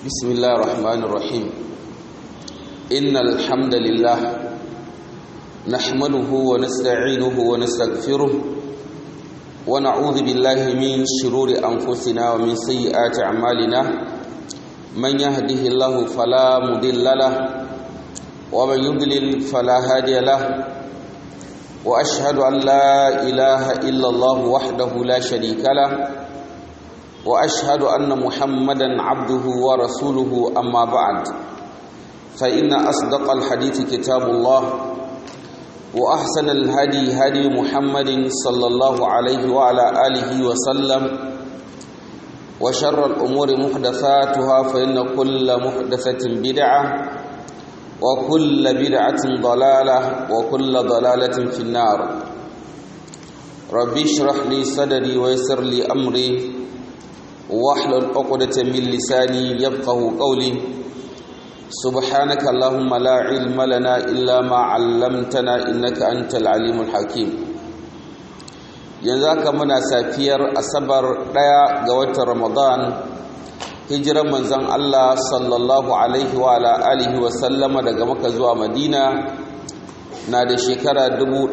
بسم الله الرحمن الرحيم إن الحمد لله نحمده ونستعينه ونستغفره ونعوذ بالله من شرور أنفسنا ومن سيئات أعمالنا من يهده الله فلا مضل له ومن يضلل فلا هادي له وأشهد أن لا إله إلا الله وحده لا شريك له واشهد ان محمدا عبده ورسوله اما بعد فان اصدق الحديث كتاب الله واحسن الهدي هدي محمد صلى الله عليه وعلى اله وسلم وشر الامور محدثاتها فان كل محدثه بدعه وكل بدعه ضلاله وكل ضلاله في النار ربي اشرح لي صدري ويسر لي امري واحلل عقدة من لساني يفقه قولي سبحانك اللهم لا علم لنا إلا ما علمتنا إنك أنت العليم الحكيم yanzu haka muna safiyar asabar ɗaya ga watan ramadan hijiran manzon Allah sallallahu alaihi wa ala alihi wa sallama daga maka zuwa madina na da shekara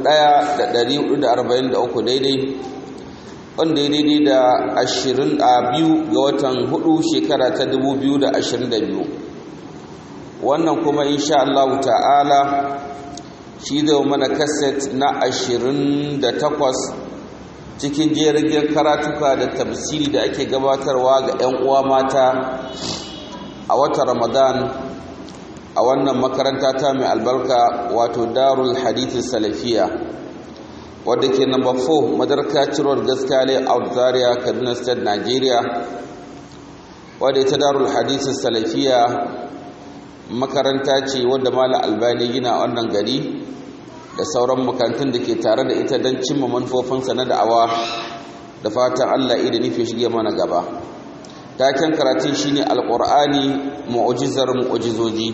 1443 daidai wanda ya daidai da ashirin a biyu ga watan hudu shekara ta dubu biyu da ashirin da biyu wannan kuma insha Allah ta'ala shi zai mana kaset na ashirin da takwas cikin jirgin karatuka da tafsiri da ake gabatarwa ga 'yan uwa mata a watan ramadan a wannan makaranta ta mai albarka wato darul hadithin salafiya wadda ke number 4 madarka cirowar gaskale out zaria kaduna state nigeria wadda ita darul hadisun salafiya makaranta ce wadda mala albani gina wannan gari da sauran makarantun da ke tare da ita don cimma manufofinsa na da'awa da fatan allah ida nufi shige mana gaba taken karatun shine alkur'ani mu'ujizar mu'ujizoji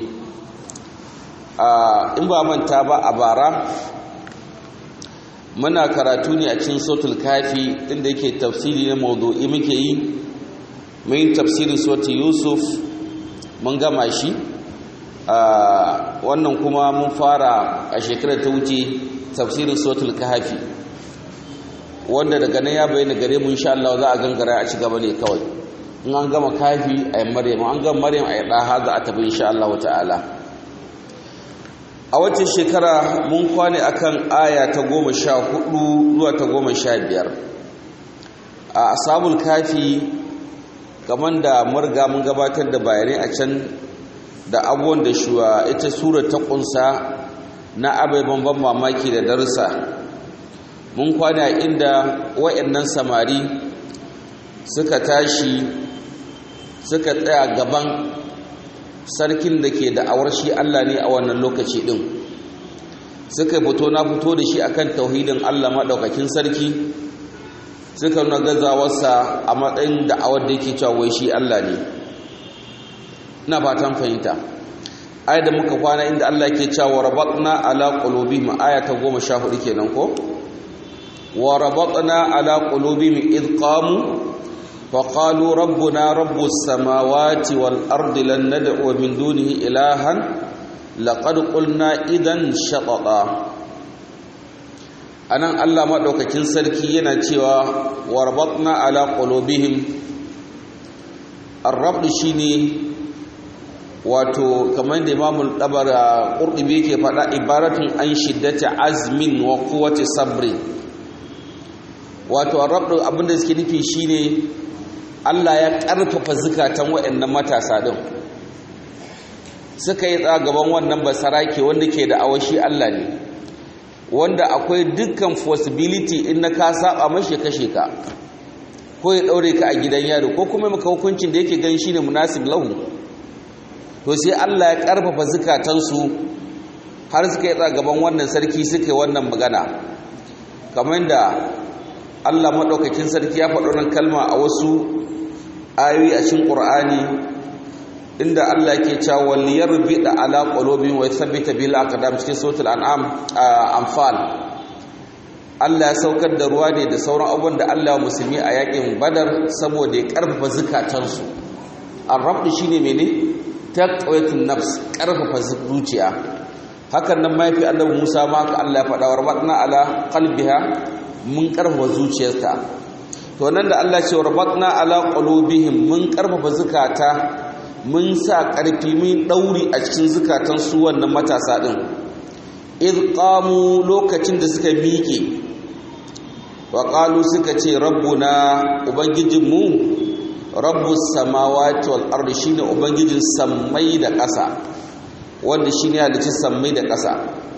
in ba manta ba a bara muna karatu ne a cikin sotul kafi inda yake tafsiri na mawdu'i muke yi mun tafsirin sotul yusuf mun gama shi wannan kuma mun fara a shekarar ta wuce tafsirin sotul kafi wanda daga nan ya bayyana gare mu insha Allah za a gangara a ci gaba ne kawai in an gama kafi a yi maryam an gama maryam a yi ɗaha za a tafi insha Allah ta'ala a wacce shekara mun kwane akan aya ta goma sha hudu zuwa ta goma sha biyar a asabul kafi kamar da murga mun gabatar da bayanai a can da abubuwan da shuwa ita sura ta kunsa na ababen ban mamaki da darsa mun kwane a inda wa'annan samari suka tashi suka tsaya gaban sarkin da ke da'awar shi Allah ne a wannan lokaci din suka fito na fito da shi akan tauhidin Allah madaukakin sarki suka nuna gazawarsa a matsayin da'awar da yake cewa wai shi Allah ne ina fatan fahimta ayat da muka kwana inda Allah yake cewa rabatna ala qulubihim aya ta 14 kenan ko wa rabatna ala qulubihim id qamu فقالوا ربنا رب السماوات والأرض لن ندعو من دونه إلها لقد قلنا إذن شططا anan Allah madaukakin sarki yana cewa warbatna ala qulubihim ar-rabb shine wato kamar da Imam al-Tabari Qurtubi yake faɗa ibaratun an shiddati azmin wa quwwati sabri wato ar-rabb abinda suke nufi shine Allah ya ƙarfafa zukatan waɗannan matasa ɗin suka yi gaban wannan basarake wanda ke da awashi Allah ne wanda akwai dukkan possibility in na ka saba mashi kashe ka ko ya ɗaure ka a gidan yaro ko kuma maka hukuncin da yake gan shi ne munasib lahu to sai Allah ya ƙarfafa zukatansu har suka yi gaban wannan sarki suka yi wannan magana kamar da Allah maɗaukakin sarki ya faɗo nan kalma a wasu ayoyi a cikin Qur'ani inda Allah yake cewa wal yarbida ala qulubihim wa yathabbita bil aqdam cikin suratul an'am anfal Allah ya saukar da ruwa ne da sauran abubuwan da Allah musulmi a yakin Badar saboda ya karfafa zukatansu arrabdu shine mene taqwatun nafs karfafa zuciya hakan nan mafi annabi Musa ma ka Allah ya faɗa wa rabatna ala qalbiha mun karfafa zuciyarta to nan da Allah ce rabatna ala qulubihim mun karfafa zukata mun sa karfi mun dauri a cikin zukatan su wannan matasa din id qamu lokacin da suka miƙe wa qalu suka ce rabbuna ubangijinmu rabbus samawati wal ardi shine ubangijin sammai da ƙasa wanda shine halicci sammai da ƙasa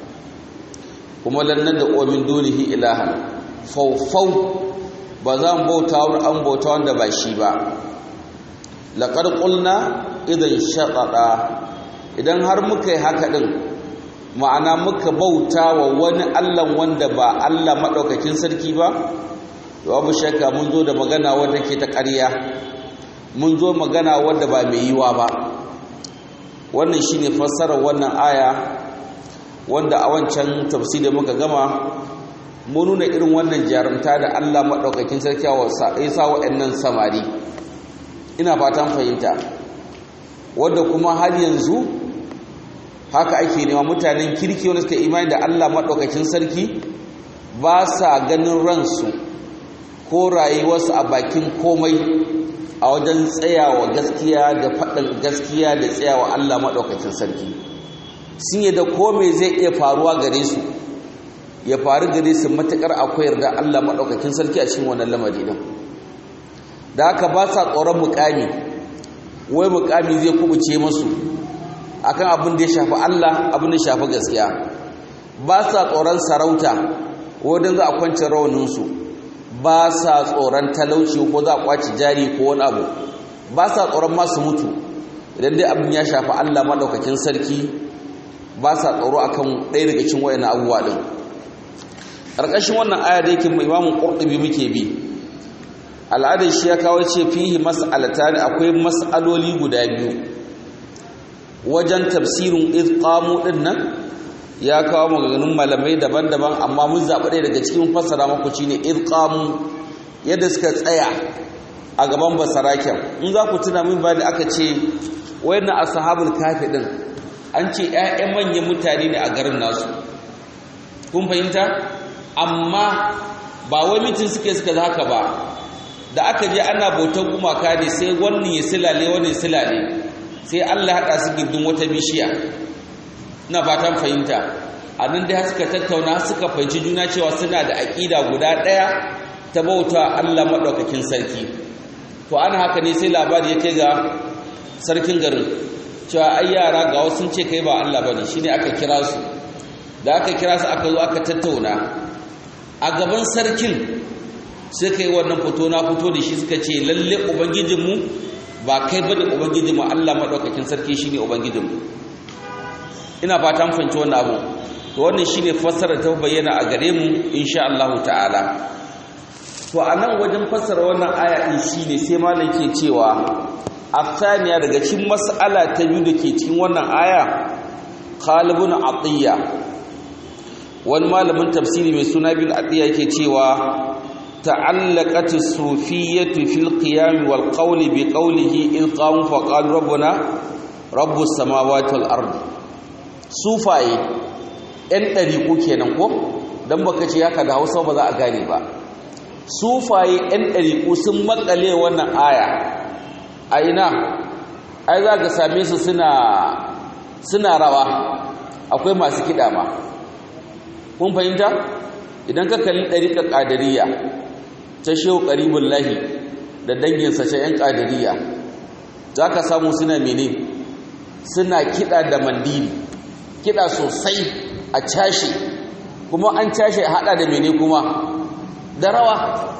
kuma lannan da ƙomin dunihi ilahan faufau ba za mu bauta wa an bauta wanda ba shi ba laƙar ƙulna idan shaƙaɗa idan har muka yi haka ɗin ma'ana muka bauta wa wani allan wanda ba allah maɗaukakin sarki ba babu shakka mun zo da magana wadda ke ta ƙarya mun zo magana wadda ba mai yiwa ba wannan shine fassarar wannan aya wanda a wancan tafsiri muka gama mun nuna irin wannan jarumta da Allah madaukakin sarki ya sa wa'annan samari ina fatan fahimta wanda kuma har yanzu haka ake nema mutanen kirki wanda suka imani da Allah madaukakin sarki ba sa ganin ransu ko rayuwarsu a bakin komai a wajen tsayawa gaskiya da faɗin gaskiya da tsayawa Allah maɗaukakin sarki sun yi da kome zai iya faruwa gare su ya faru gare su matuƙar akwai yarda Allah maɗaukakin sarki a cikin wannan lamari din da haka ba sa tsoron mukami wai mukami zai kubuce masu akan abin da ya shafi Allah abin da ya shafi gaskiya ba sa tsoron sarauta wadanda za a kwance rawaninsu ba sa tsoron talauci ko za a kwaci jari ko wani abu ba sa tsoron masu mutu idan dai abin ya shafi Allah maɗaukakin sarki ba sa tsoro akan ɗaya daga cikin wayannan abubuwa din ƙarƙashin wannan aya da yake mai imamun ƙurɗubi muke bi al'adar shi ya kawo ce fihi mas'alata da akwai mas'aloli guda biyu wajen tafsirin izqamu din nan ya kawo maganganun malamai daban-daban amma mun zaɓi ɗaya daga cikin fassara maku shine izqamu yadda suka tsaya a gaban basaraken in za ku tuna min bani aka ce wayannan ashabul kafi din an ce ƴaƴan manyan mutane ne a garin nasu kun fahimta amma ba wai mitin suke suka haka ba da aka je ana bautan gumaka ne sai wannan ya silale wannan ya silale sai Allah haɗa su gindin wata bishiya ina fatan fahimta a nan dai suka tattauna suka fahimci juna cewa suna da aƙida guda ɗaya ta bauta Allah maɗaukakin sarki to ana haka ne sai labari ya kai ga sarkin garin cewa ai yara ga wasu ce kai ba Allah bane shine aka kira su da aka kira su aka zo aka tattauna a gaban sarkin sai kai wannan fito na fito da shi suka ce lalle ubangijinmu ba kai bane ubangijinmu Allah madaukakin sarki shine ubangijinmu ina fatan fahimci wannan abu to wannan shine fassara ta bayyana a gare mu insha Allah ta'ala to anan wajen fassara wannan aya din shine sai malam ke cewa afsaniya daga cikin mas'ala ta biyu da ke cikin wannan aya Khalibun Atiyya wani malamin tafsiri mai suna bin Atiyya yake cewa تعلقت الصوفية في القيام والقول بقوله إذ قاموا فقالوا ربنا رب السماوات والأرض صوفاي ‘yan ɗariƙo kenan ko don baka ce haka da hausa ba za a gane ba sufaye ‘yan ɗariƙo sun makale wannan aya a ina ai za ka same su suna rawa akwai masu kiɗa ma kun fahimta idan ka kalli ɗariƙar ƙadariya ta shehu ƙaribin lahi da danginsa ce ‘yan ƙadiriya za ka samu suna mene suna kiɗa da mandiri kiɗa sosai a cashe kuma an cashe haɗa da mene kuma da rawa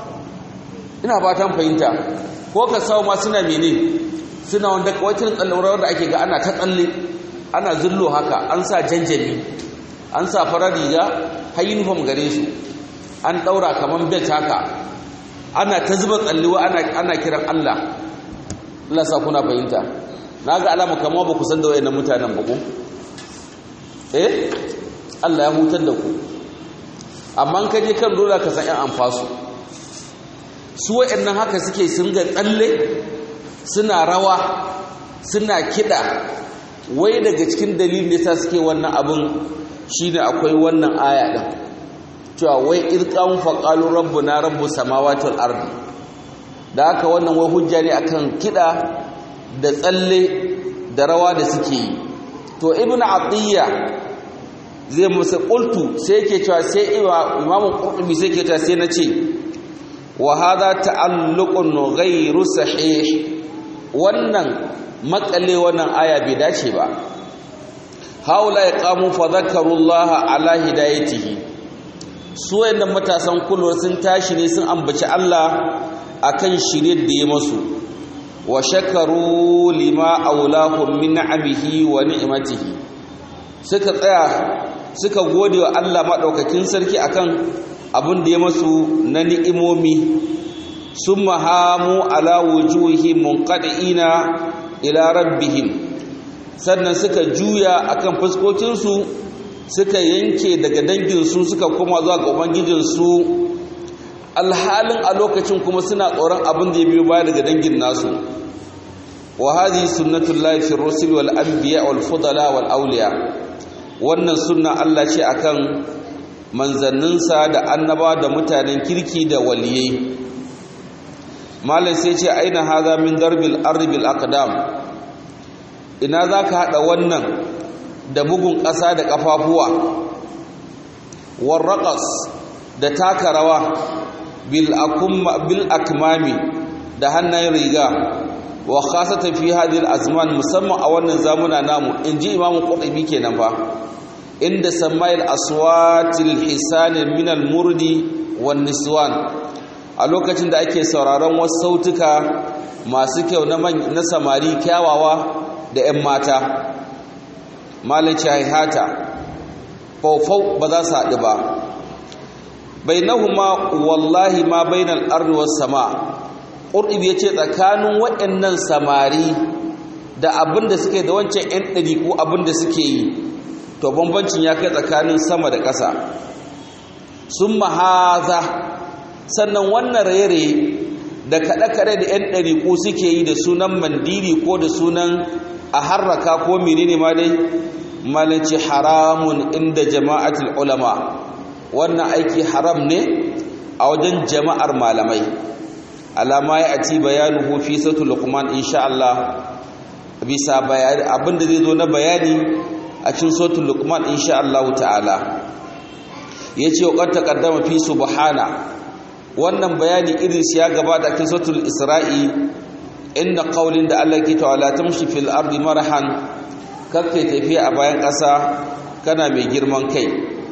ina fatan fahimta ko ka samu ma suna mene suna wanda kawacin tsallaurawar da ake ga ana ta tsalle ana zullo haka an sa janjami an sa farar riga har uniform gare su an ɗaura kamar bet haka ana ta zuba tsalliwa ana kiran Allah Allah sa kuna fahimta na ga alama kamar ba ku san da wayannan mutanen ba ku eh Allah ya hutar da ku amma ka je kan dole ka san ƴan amfasu su wayannan haka suke sun ga tsalle suna rawa suna kiɗa wai daga cikin dalilin da yasa suke wannan abin shine akwai wannan aya din cewa wai irqan faqalu rabbuna rabbus samawati wal ardi da haka wannan wai hujja ne akan kiɗa da tsalle da rawa da suke yi to ibnu atiyya zai musa qultu sai yake cewa sai imamu qurtubi sai yake cewa sai na ce wa hadha ta'alluqun ghayru sahih wannan makale wannan aya bai dace ba haula yaqamu fa dhakarullaha ala hidayatihi su wayannan matasan kulwar sun tashi ne sun ambaci Allah akan shirye da ya masu wa shakaru lima aulahum min ni'amihi wa ni'matihi suka tsaya suka gode wa Allah madaukakin sarki akan abin da ya masu na ni'imomi summa hamu ala wujuhi munqadiina ila rabbihim sannan suka juya akan fuskokinsu suka yanke daga danginsu suka koma zuwa ga ubangijinsu alhalin a lokacin kuma suna tsoron abin da ya biyo baya daga dangin nasu wa hadhihi sunnatullahi fi rusul wal anbiya wal fudala wal awliya wannan sunna Allah ce akan manzanninsa da annaba da mutanen kirki da waliyai malam sai ce aina hadha min darbil ardi bil aqdam ina zaka hada wannan da bugun ƙasa da kafafuwa war raqas da taka rawa bil akmami da hannayen riga wa khasatan fi hadhihi azman musamman a wannan zamuna namu inji imamu qurtubi kenan fa inda samayil aswatil hisan min al murdi wan niswan a lokacin da ake sauraron wasu sautuka masu kyau na na samari kyawawa da 'yan mata malin haihata faufau ba za su haɗu ba bainahuma wallahi ma bainal ardi was sama qurbi yace tsakanin waɗannan samari da abinda suke da wancan ɗan ɗari ko abinda suke yi to bambancin ya kai tsakanin sama da ƙasa sun mahaza sannan wannan raye da kaɗe-kaɗe da ‘yan ɗari ko suke yi da sunan mandiri ko da sunan a harraka ko menene ma dai malanci haramun inda jama'atul ulama wannan aiki haram ne a wajen jama'ar malamai alama ya ati bayanuhu fi sautul luqman insha Allah bisa bayani abinda zai zo na bayani a cikin sautul luqman insha Allah ta'ala yace wa qad taqaddama fi subhana wannan bayani irin ya gabata cikin sautul isra'i inda qaulin da Allah ke ta'ala tamshi fil ardi marahan kake tafiya a bayan ƙasa kana mai girman kai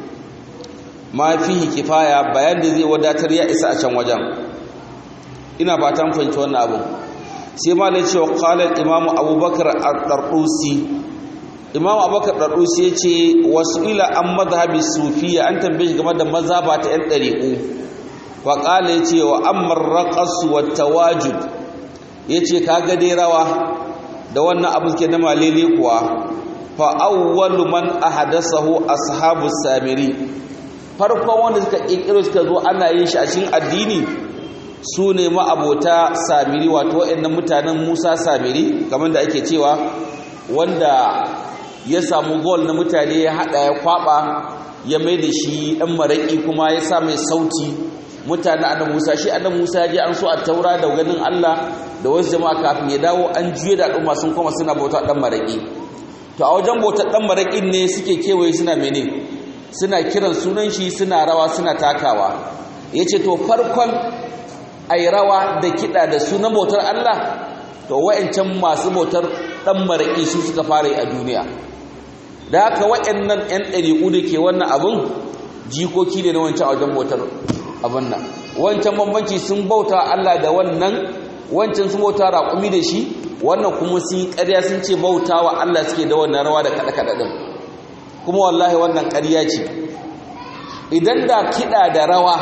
ma fihi kifaya bayan da zai wadatar ya isa a can wajen ina ba ta fahimci wannan abu sai ma ne cewa qala imam abubakar ad-dardusi imam abubakar ad-dardusi yace wasu ila an madhhabi sufiya an tambaye shi game da mazhaba ta yan dariqu fa qala yace wa amma ar-raqas wa tawajud yace kaga dai rawa da wannan abu ke na malele kuwa fa awwalu man ahdathahu ashabus samiri farkon wanda suka kirkiro suka zo ana yin shi a cikin addini su ne ma'abota samiri wato waɗannan mutanen musa samiri kamar da ake cewa wanda ya samu gol na mutane ya haɗa ya kwaɓa ya mai da shi ɗan maraƙi kuma ya sa mai sauti mutane annan musa shi annan musa ya je an so a taura da ganin allah da wasu jama'a kafin ya dawo an juye da al'umma sun kuma suna bauta ɗan maraƙi to a wajen bautar ɗan maraƙin ne suke kewaye suna mene suna kiran sunan shi suna rawa suna takawa ya ce to farkon a yi rawa da kiɗa da sunan bautar Allah to wa'ancan masu bautar ɗan maraƙi su suka fara yi a duniya da haka wa'annan 'yan ɗariƙu da ke wannan abin jikoki ne na wancan a wajen bautar abin nan wancan bambanci sun bauta Allah da wannan wancan sun bauta raƙumi da shi wannan kuma sun yi ƙarya sun ce bauta wa Allah suke da wannan rawa da kaɗe-kaɗe ɗin kuma wallahi wannan ƙarya ce idan da kiɗa da rawa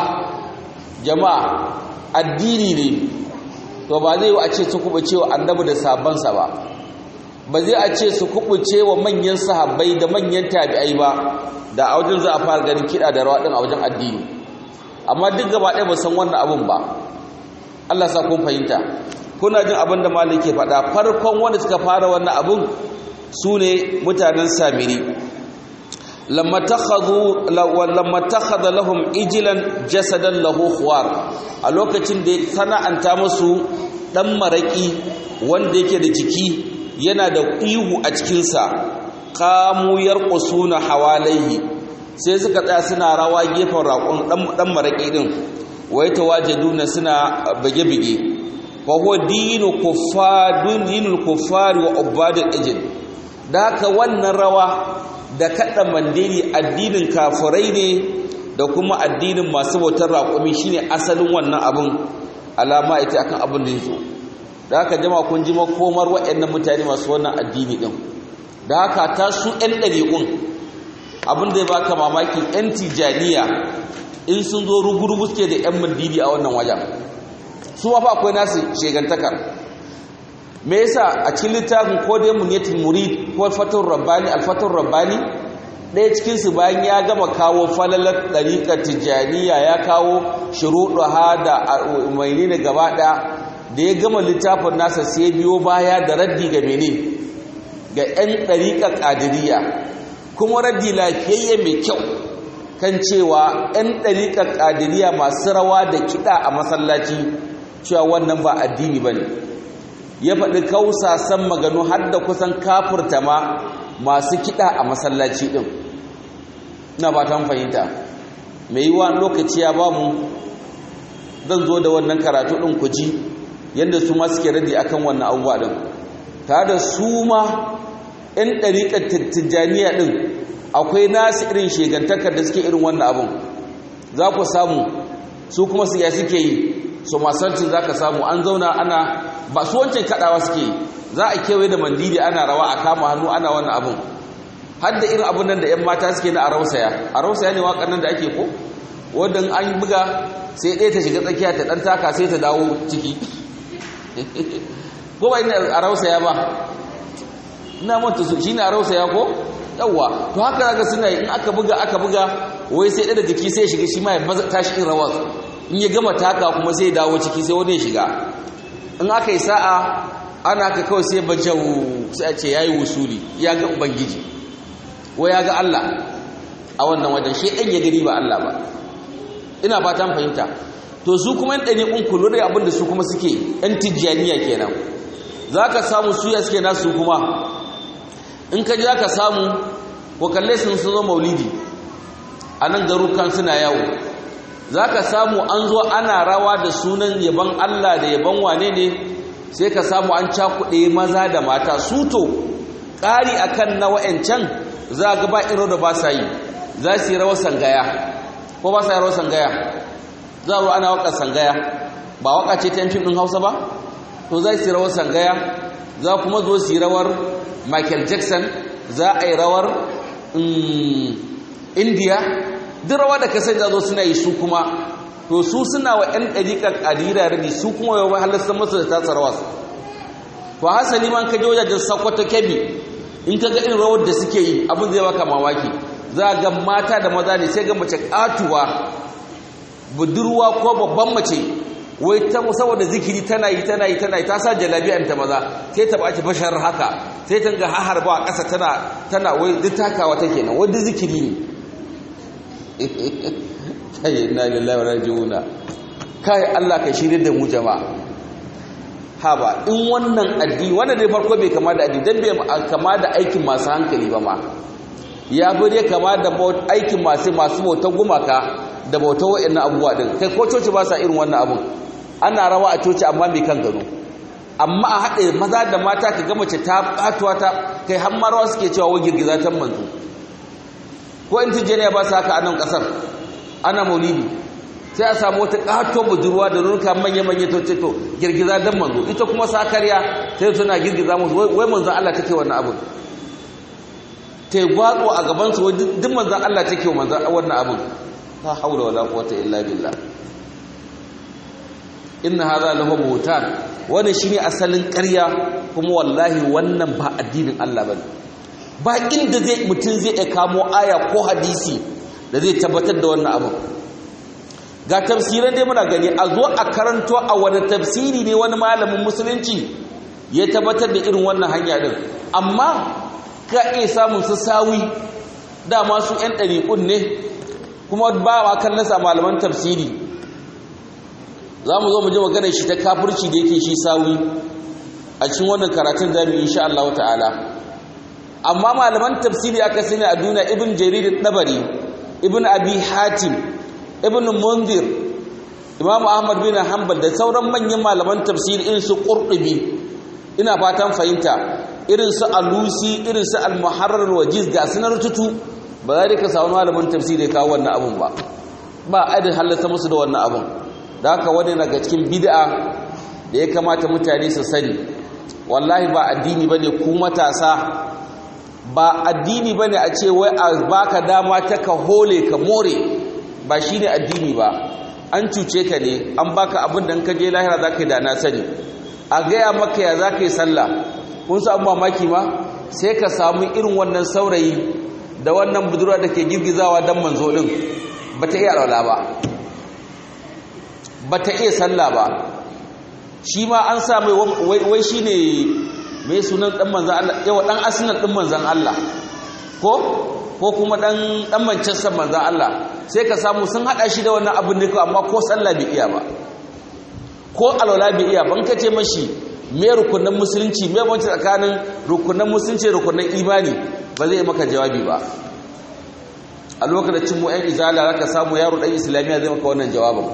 jama'a addini ne to ba zai yi a ce su kubuce wa annabi da sabansa ba ba zai a ce su kubuce wa manyan sahabbai da manyan tabi'ai ba da a wajen za a fara ganin kiɗa da rawa ɗin a wajen addini amma duk gaba ɗaya ba san wannan abun ba Allah sa kun fahimta kuna jin abin da malik ke faɗa farkon wanda suka fara wannan abun su ne mutanen samiri lamma takhadha lahum ijilan jasadan lahu khuwar a lokacin da sana'anta musu dan maraki wanda yake da jiki yana da ihu a cikinsa kamu yarqusuna hawalaihi sai suka tsaya suna rawa gefen raƙon dan maraki din wai tawajaduna suna bage-bage fa huwa dinu kuffadun dinul kuffari wa ubadul ijil da haka wannan rawa da kaɗa mandiri addinin kafirai ne da kuma addinin masu bautar raƙumi shine asalin wannan abin alama ita akan abin da yazo da haka jama kun ji makomar waɗannan mutane masu wannan addini din da haka ta su ɗan ɗariƙun abin da ya baka mamaki ɗan tijaniya in sun zo rugurugu suke da ɗan mandiri a wannan wajen su ma fa akwai nasu shegantakar me yasa a cikin littafin ko dai munyatul murid ko fatul rabbani alfatul rabbani ɗaya cikin su bayan ya gama kawo falalar ɗariƙar tijaniya ya kawo shuruɗu ha da umarni ne gaba ɗaya da ya gama littafin nasa sai biyo baya da raddi ga mene ga 'yan ɗariƙar ƙadiriya kuma raddi lafiyayye mai kyau kan cewa 'yan ɗariƙar ƙadiriya masu rawa da kiɗa a masallaci cewa wannan ba addini ba ne ya faɗi kausasan maganu har da kusan kafurta ma masu kiɗa a masallaci ɗin na ba ta fahimta mai yi wa lokaci ya ba mu zan zo da wannan karatu ɗin ku ji yadda su ma suke radi akan wannan abubuwa ɗin ta da su ma 'yan ɗariƙar tijjaniya ɗin akwai nasu irin shegantakar da suke irin wannan abin za ku samu su kuma su ya suke yi su masancin za ka samu an zauna ana ba su wancan kaɗawa suke yi za a kewaye da mandiri ana rawa a kama hannu ana wannan abin har da irin abin nan da 'yan mata suke na a rausaya a rausaya ne waƙar nan da ake ko wadda an buga sai ɗaya ta shiga tsakiya ta ɗan taka sai ta dawo ciki ko ba ina a rausaya ba ina manta su shi ne a rausaya ko yawwa to haka zaka suna in aka buga aka buga wai sai ɗaya da jiki sai shiga shi ma ya tashi in rawar in ya gama taka kuma sai dawo ciki sai wani ya shiga in aka yi sa'a ana ka kawai sai bajau sai a ce ya yi wusuli ya ga ubangiji wai ya ga Allah a wannan wajen shi ɗan ya gani ba Allah ba ina fatan fahimta to su kuma yan ɗani un kullu da abin da su kuma suke yan tijjaniya kenan za ka samu suya suke nasu kuma in ka ji za ka samu ko kalle sun sun zo maulidi a nan garukan suna yawo za ka samu an zo ana rawa da sunan yaban Allah da yaban wane ne sai ka samu an cakuɗe maza da mata suto ƙari a kan na wa'ancan za ga ba iro da ba sa yi za su yi rawar sangaya ko ba sa yi rawar sangaya za a ana waƙar sangaya ba waƙa ce ta yankin ɗin hausa ba to za su yi rawar sangaya za kuma zo su yi rawar michael jackson za a yi rawar india duk rawa da kasar da zo suna yi su kuma to su suna wa 'yan ɗariƙar ƙadira radi su kuma yau mai halarsa masu da tasar wasu to hasali man kaje wajajen sakwata kebi in ka ga irin rawar da suke yi abin zai baka mamaki za ga mata da maza ne sai ga mace ƙatuwa budurwa ko babban mace wai ta saboda zikiri tana yi tana yi tana yi ta sa jalabiyan ta maza sai ta baci bashar haka sai ta ga haharba a ƙasa tana tana wai duk takawa take nan wai duk zikiri ne kai inna lillahi wa raji'una kai Allah ka shirye da mu jama'a haba in wannan addini wannan dai farko bai kama da addini dan bai kama da aikin masu hankali ba ma ya bi dai kama da aikin masu masu bautar gumaka da bautar wa'annan abubuwa din kai ko coci ba sa irin wannan abun ana rawa a coci amma bai kan gado amma a haɗe maza da mata ka ga mace ta batuwa ta kai har marawa suke cewa wa girgiza ta manzo ko in tijjaniya ba su haka a nan ƙasar ana maulidi sai a samu wata ƙato budurwa da nurka manya-manya ta ce to girgiza don manzo ita kuma sakariya sai tana girgiza musu wai manzan Allah take wannan abin ta yi gwatso a gabansu wai duk manzan Allah take wannan abin ta haula wala quwwata illa billah inna hadha lahu buhtan wannan shine asalin ƙarya kuma wallahi wannan ba addinin Allah bane ba inda zai mutum zai iya kamo aya ko hadisi da zai tabbatar da wannan abu ga tafsiran dai muna gani a zo a karanto a wani tafsiri ne wani malamin musulunci ya tabbatar da irin wannan hanya din amma ka iya samun su sawi dama su 'yan ɗariƙun ne kuma ba ma kan nasa malaman tafsiri za mu zo mu ji maganar shi ta kafirci da yake shi sawi a cikin wannan karatun zamu insha Allah ta'ala amma malaman tafsiri aka sani a duniya ibn jarir dabari ibn abi hatim ibn munzir imam ahmad bin hanbal da sauran manyan malaman tafsiri irin su qurtubi ina fatan fahimta irin su alusi irin su al-muharrar wajiz ga sunar tutu ba za ka samu malamin tafsiri ya kawo wannan abun ba ba adin halatta musu da wannan abun da haka wani daga cikin bid'a da ya kamata mutane su sani wallahi ba addini bane ku matasa ba addini bane a ce wai a baka dama ta ka hole ka more ba shine addini ba an cuce ka ne an baka abin da ka je lahira zaka yi da na sani a gaya maka ya zaka yi sallah kun samu mamaki ma sai ka samu irin wannan saurayi da wannan budurwa da ke girgizawa dan manzo din bata iya alwala ba bata iya sallah ba shi ma an sa mai wai shine mai sunan dan manzan Allah yawa dan asinan din manzan Allah ko ko kuma dan dan Manchester manzan Allah sai ka samu sun hada shi da wannan abin ne amma ko sallah bai iya ba ko alwala bai iya ban kace mashi me rukunin musulunci me banci tsakanin rukunin musulunci rukunin imani ba zai maka jawabi ba a lokacin mu ɗan izala zaka samu yaro dan islamiya zai maka wannan jawabin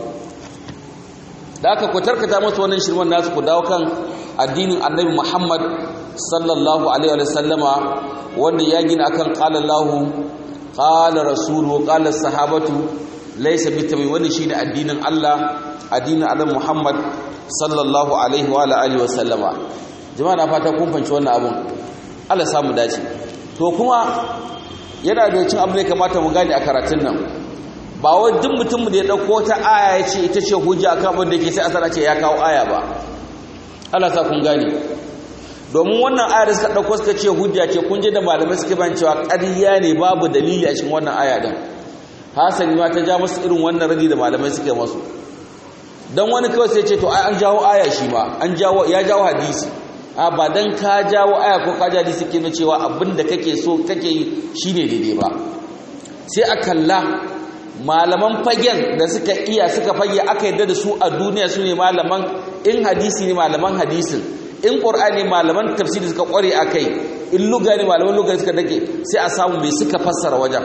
da aka ku tarkata masa wannan shirman nasu ku dawo kan addinin annabi Muhammad sallallahu alaihi wa sallama wanda ya gina akan qala Allah qala rasuluhu qala sahabatu laysa bitabi wannan shine addinin Allah addinin annabi Muhammad sallallahu alaihi wa alihi wa sallama jama'a na fata kun fanci wannan abun Allah samu dace to kuma yana da cin abin da kamata mu gane a karatun nan ba wai duk mutum da ya dauko ta aya ya ce ita ce hujja akan abin da yake sai asala ce ya kawo aya ba Allah sa kun gane domin wannan aya da suka dauko suka ce hujja ce kun je da malamai suke ban cewa ƙarya ne babu dalili a cikin wannan aya din hasali ma ta ja musu irin wannan radi da malamai suke masu dan wani kawai sai ce to ai an jawo aya shi ma an jawo ya jawo hadisi a ba dan ka jawo aya ko ka jawo hadisi ke na cewa abin da kake so kake yi shine daidai ba sai a kalla malaman fagen da suka iya suka fage aka yadda da su a duniya su ne malaman in hadisi ne malaman hadisin in ƙur'ani malaman tafsiri suka ƙware a kai in luga ne malaman luga suka dake sai a samu mai suka fassara wajen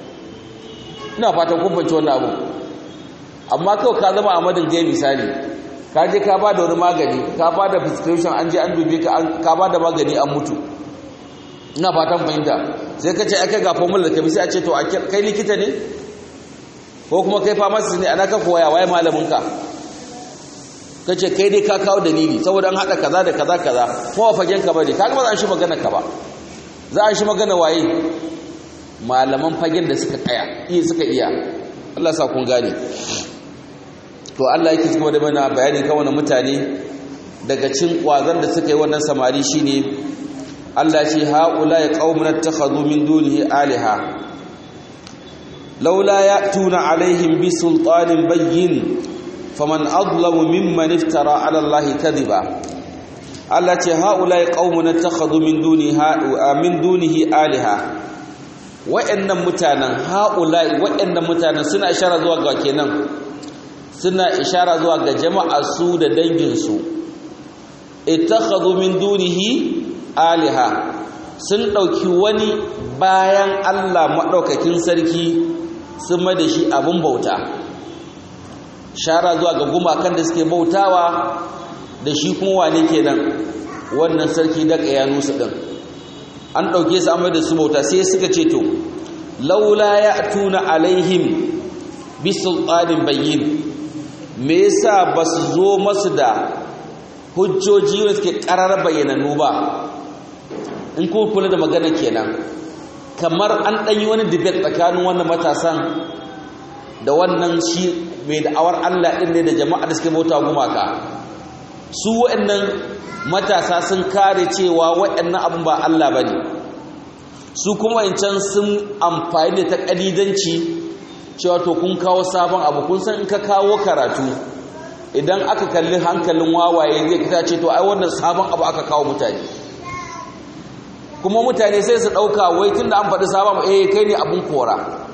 ina fatan kumfanci wannan abu amma kawai ka zama a madin gai misali ka je ka ba da wani magani ka ba da prescription an je an dube ka ka ba da magani an mutu ina fatan fahimta sai ka ce aka ga formula da ka bi sai a ce to kai likita ne ko kuma kai pharmacist ne ana ka koya waye malaminka kace kai dai ka kawo dalili saboda an hada kaza da kaza kaza kuma fagen ka bane kaga ba za a shi magana ka ba za a shi magana waye malaman fagen da suka kaya iya suka iya Allah sa kun gane to Allah yake kuma da mana bayani kan wannan mutane daga cin kwazan da suka yi wannan samari shine Allah shi haula ya qaumun attakhadhu min dunihi alaha laula ya'tuna alaihim bi sultanin bayyin faman adlamu mimman iftara ala allahi kadhiba Allah ce haulai qaumun takhadhu min duniha min dunihi alaha wa'annan mutanen haulai wa'annan mutanen suna ishara zuwa ga kenan suna ishara zuwa ga jama'a su da dangin su ittakhadhu min dunihi alaha sun dauki wani bayan Allah madaukakin sarki sun mai da shi abun bauta shara zuwa ga gumakan da suke bautawa da shi kuma wane kenan wannan sarki da nusu din an dauke su amma da su bauta sai suka ce to laula ya'tuna alaihim bi sultanin bayyin me yasa basu zo masu da hujjoji wanda suke karar bayyananu ba in kuma kula da magana kenan kamar an ɗanyi wani debate tsakanin wannan matasan da wannan shi mai da'awar Allah ɗin ne da jama'a da suke bauta gumaka su waɗannan matasa sun kare cewa waɗannan abin ba Allah ba ne su kuma wancan sun amfani da ta ƙalidanci cewa to kun kawo sabon abu kun san in ka kawo karatu idan aka kalli hankalin wawaye zai kita ce to ai wannan sabon abu aka kawo mutane kuma mutane sai su ɗauka wai tun da an faɗi sabon eh kai ne abin kora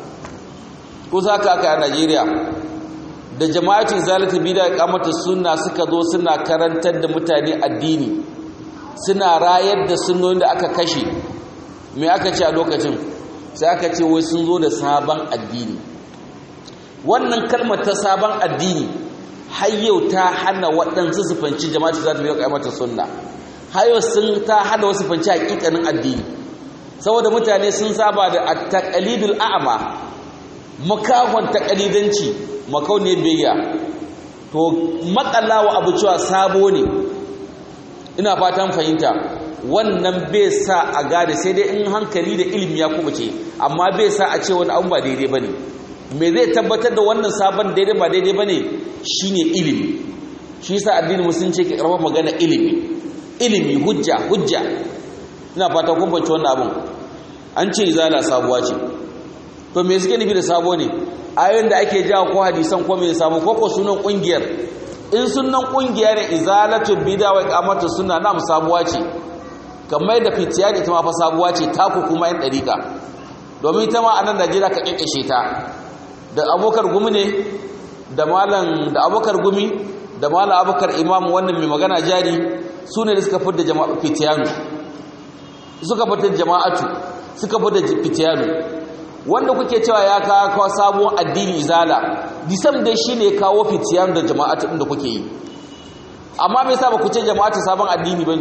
ko za ka aka a najeriya da jama'atin zalata bida kamata suna suka zo suna karantar da mutane addini suna rayar da sunoyin da aka kashe mai aka ce a lokacin sai aka ce wai sun zo da sabon addini wannan kalmar ta sabon addini har yau ta hana waɗansu su fanci jama'atin zalata bida kamata suna har yau sun ta hana wasu fanci hakikanin addini saboda mutane sun saba da at-taqlidul a'ma makahon taqlidanci makauniyar biyayya to makalawa abu cewa sabo ne ina fatan fahimta wannan bai sa a gane sai dai in hankali da ilimi ya kubuce amma bai sa a ce wani abu ba daidai bane me zai tabbatar da wannan sabon daidai ba daidai bane shine ilimi shi yasa addinin musulunci ke karfafa magana ilimi ilimi hujja hujja ina fata kun fahimci wannan abun an ce izala sabuwa ce to me suke nufi da sabo ne ayoyin da ake jawo ko hadisan ko me sabo ko ko sunan kungiyar in sunan kungiya ne izalatu bid'a wa iqamatu sunna na sabuwa ce kamar da fitiya ita ma fa sabuwa ce taku kuma yan dariƙa domin ita ma a nan Najeriya ka kikkishe ta da abokar gumi ne da malam da abokar gumi da malam abokar imam wannan mai magana jari su ne da suka fitar da jama'a fitiyanu suka fitar jama'atu suka fitar fitiyanu wanda kuke cewa ya kawo sabon addini izala disam dai shine kawo fitiyanu da jama'atu din da kuke yi amma me yasa ba ku ce jama'atu sabon addini bane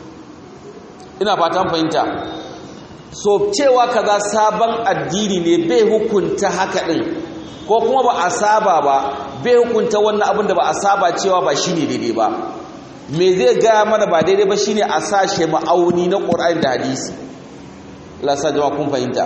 ina fatan fahimta so cewa kaza sabon addini ne bai hukunta haka din ko kuma ba a saba ba bai hukunta wannan abin da ba a saba cewa ba shine daidai ba me zai gaya mana ba daidai ba shine a sashe ma'auni na Qur'ani da hadisi Allah sa jama'a kun fahimta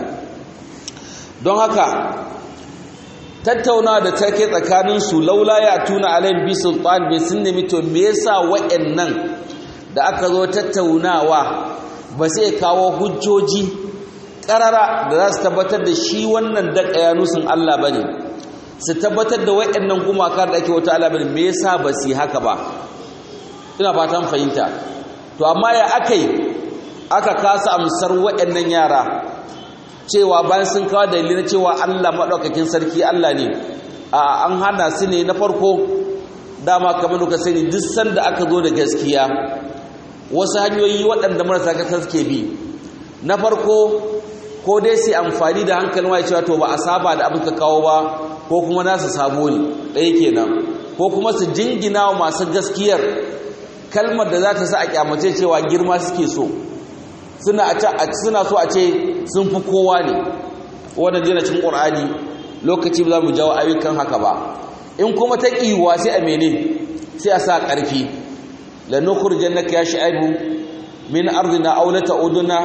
don haka tattauna da take tsakanin su laula ya tuna alayhi bi sultan bai sun nemi to me yasa wa'annan da aka zo tattaunawa ba sai kawo hujjoji karara da za su tabbatar da shi wannan daƙa yanusin Allah bane su tabbatar da wa'annan gumaka da ake wata Allah bane me yasa ba su yi haka ba ina fatan fahimta to amma ya akai aka kasa amsar waɗannan yara cewa bayan sun kawo dalili na cewa Allah maɗaukakin sarki Allah ne a an hana su ne na farko dama kamar da sani duk sanda aka zo da gaskiya wasu hanyoyi waɗanda marasa kasar suke bi na farko ko dai sai amfani da hankalin wa cewa to ba a saba da abin ka kawo ba ko kuma nasu sabo ne ɗaya kenan ko kuma su jingina wa masu gaskiyar kalmar da za ta sa a kyamace cewa girma suke so suna so a ce sun fi kowa ne wannan jina cin ƙur'ani lokaci ba za mu jawo ayyukan haka ba in kuma ta ƙiwa sai a mene sai a sa ƙarfi lanukur jannaka ya sha'ibu min ardina aw la ta'uduna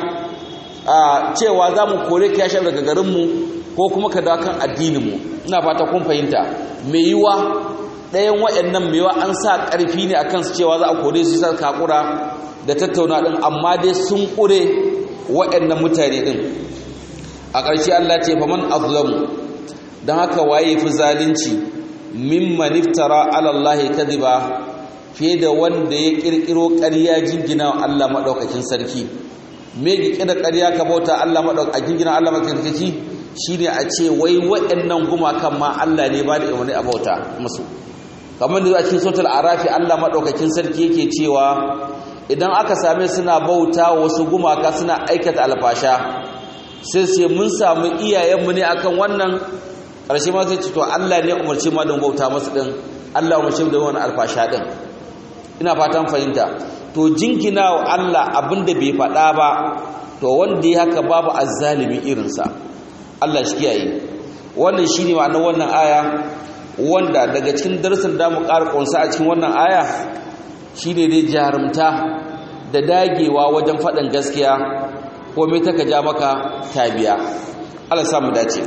a cewa za mu kore ka ya sha'ibu daga garinmu ko kuma ka dawo kan addininmu ina fata kun fahimta me yiwa ɗayan waɗannan mewa an sa ƙarfi ne a kansu cewa za a kore su sa kakura da tattauna ɗin amma dai sun ƙure waɗannan mutane ɗin a ƙarshe Allah ce fa man azlamu don haka waye fi zalunci mimman iftara ala Allah kadiba fiye da wanda ya ƙirƙiro ƙarya jingina wa Allah maɗaukakin sarki me ƙirƙira ƙarya ka bauta Allah maɗaukakin jingina Allah maɗaukakin sarki shine a ce wai waɗannan gumakan ma Allah ne ba da umarni a bauta musu kamar da a cikin sautar arafi Allah maɗaukakin sarki yake cewa idan aka same suna bauta wasu gumaka suna aikata alfasha sai sai mun samu iyayenmu ne akan wannan ƙarshe ma sai ce to Allah ne umarci ma don bauta masu ɗin Allah umarci da wani alfasha ɗin ina fatan fahimta to jingina wa Allah abinda bai faɗa ba to wanda ya haka babu azzalimi irinsa Allah shi kiyaye wannan shine ma'anar wannan aya wanda daga cikin darasin da mu ƙara ƙunsa a cikin wannan aya shine dai jarumta da dagewa wajen faɗin gaskiya ko me taka ja maka tabiya Allah sa mu dace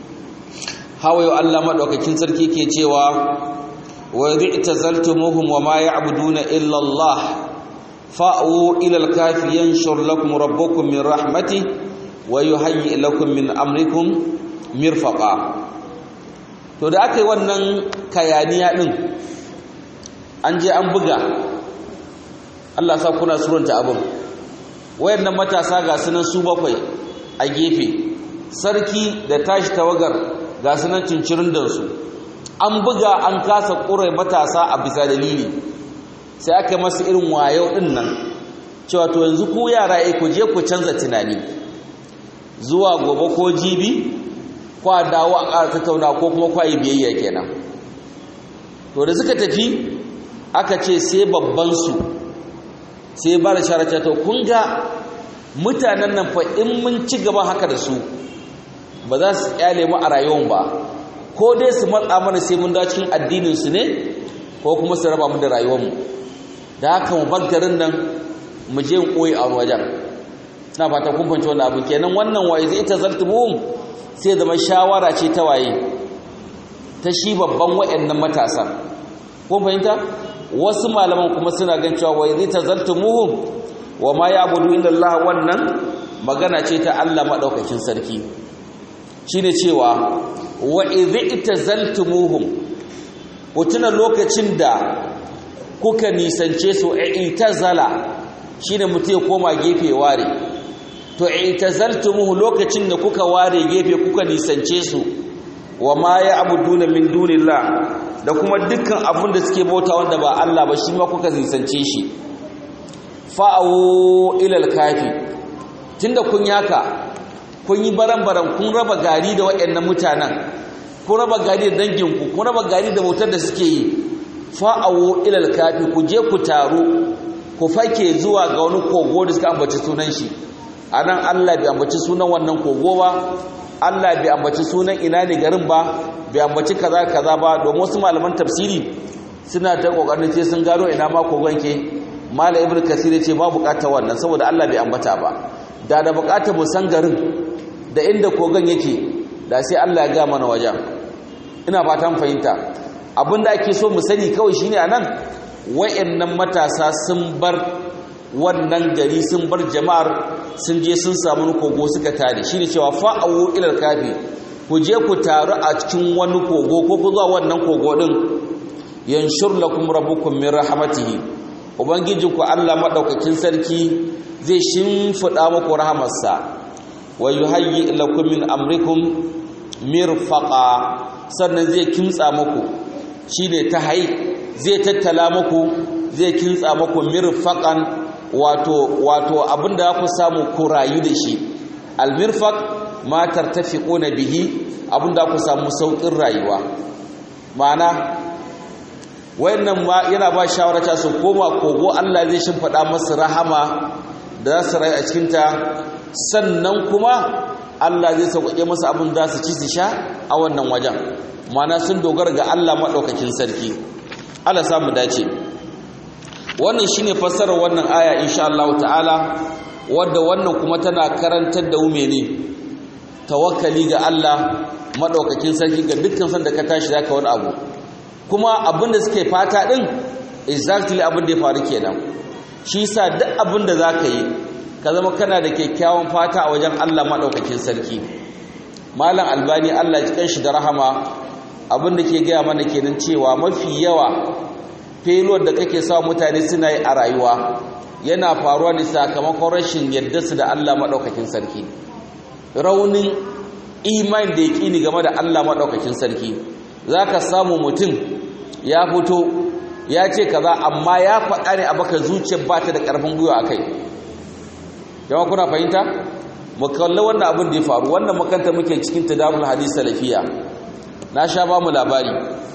hawayo Allah madaukakin sarki ke cewa wa yad'tazaltumuhum wa ma ya'buduna illa Allah fa'u ila al-kafi yanshur lakum rabbukum min rahmatihi wa yuhayyi lakum min amrikum mirfaqa to da aka yi wannan kayaniya din an je an buga Allah sa kuna suranta abin wayannan matasa ga sunan su bakwai a gefe sarki da tashi tawagar ga sunan cincirin da su an buga an kasa ƙure matasa a bisa dalili sai aka masu irin wayo din nan cewa to yanzu ku yara ku je ku canza tunani zuwa gobe ko jibi kwa dawo a ƙara tattauna ko kuma kwa yi biyayya kenan to da suka tafi aka ce sai babban su sai ba da sharace to kun ga mutanen nan fa in mun ci gaba haka da su ba za su kyale mu a rayuwar ba ko dai su matsa mana sai mun dawo cikin addinin su ne ko kuma su raba mu da rayuwar mu da haka mu bar garin nan mu je mu koyi a wajen na fata kun fahimci wannan abu kenan wannan waye zai ta zaltumuhum sai zama shawara ce ta waye ta shi babban wayannan matasa kun fahimta wasu malaman kuma suna gan cewa wa idza tazaltumuhum wa ma ya'budu illa Allah wannan magana ce ta Allah madaukakin sarki shine cewa wa idza tazaltumuhum ku tuna lokacin da kuka nisance su i'tazala shine mutum ya koma gefe ware to i'tazaltumuhu lokacin da kuka ware gefe kuka nisance su wa ma ya'buduna min dunillah da kuma dukkan abin da suke bauta wanda ba Allah ba shi ma kuka nisance shi fa'awo ilal kafi tunda kun yaka kun yi baran-baran kun raba gari da waɗannan mutanen kun raba gari da danginku kun raba gari da bautar da suke yi fa'awo ilal kafi ku je ku taru ku fake zuwa ga wani kogo da suka ambaci sunan shi a nan Allah bai ambaci sunan wannan kogo ba Allah bai ambaci sunan ina ne garin ba bai ambaci kaza kaza ba domin wasu malaman tafsiri suna ta kokarin ce sun gano ina ma kogon ke malam ibnu kasir ce ba bukatar wannan saboda Allah bai ambata ba da da bukatar mu san garin da inda kogon yake da sai Allah ya ga mana wajen ina fatan fahimta abinda ake so mu sani kawai shine anan wayannan matasa sun bar wannan gari sun bar jama'ar sun je sun samu kogo suka tare shine cewa fa'awu ilal kafi ku je ku taru a cikin wani kogo ko ku zuwa wannan kogo din yanshur lakum rabbukum min rahmatihi ubangijinku Allah madaukakin sarki zai shimfida muku rahamarsa wa yuhayyi lakum min amrikum mirfaqa sannan zai kimtsa muku shine tahai zai tattala muku zai kintsa muku mirfaqan wato wato abinda ku samu ku rayu da shi almirfaq ma tartafiquna bihi abinda ku samu saukin rayuwa ma'ana wayannan ma yana ba shawara ta su koma kogo Allah zai shimfida masu rahama da za su rayu a cikin ta sannan kuma Allah zai sauƙaƙe masu abin za su ci su sha a wannan wajen ma'ana sun dogara ga Allah maɗaukakin sarki Allah samu dace wannan shine fassarar wannan aya insha Allah ta'ala wadda wannan kuma tana karantar da ume ne tawakkali ga Allah madaukakin sarki ga dukkan san da ka tashi zaka wani abu kuma abin da suke fata din exactly abin da ya faru kenan shi yasa duk abin da zaka yi ka zama kana da kyakkyawan fata a wajen Allah madaukakin sarki malam albani Allah ya shi da rahama abin da ke gaya mana kenan cewa mafi yawa failure da kake sa mutane suna yi a rayuwa yana faruwa ne sakamakon rashin yadda su da Allah maɗaukakin sarki raunin imani da yaƙini game da Allah maɗaukakin sarki za ka samu mutum ya fito ya ce kaza amma ya faɗa ne a baka zuciyar ba ta da ƙarfin gwiwa a kai yawan kuna fahimta mu kalli wannan abin da ya faru wannan makanta muke cikin tadarul hadis salafiya na sha ba mu labari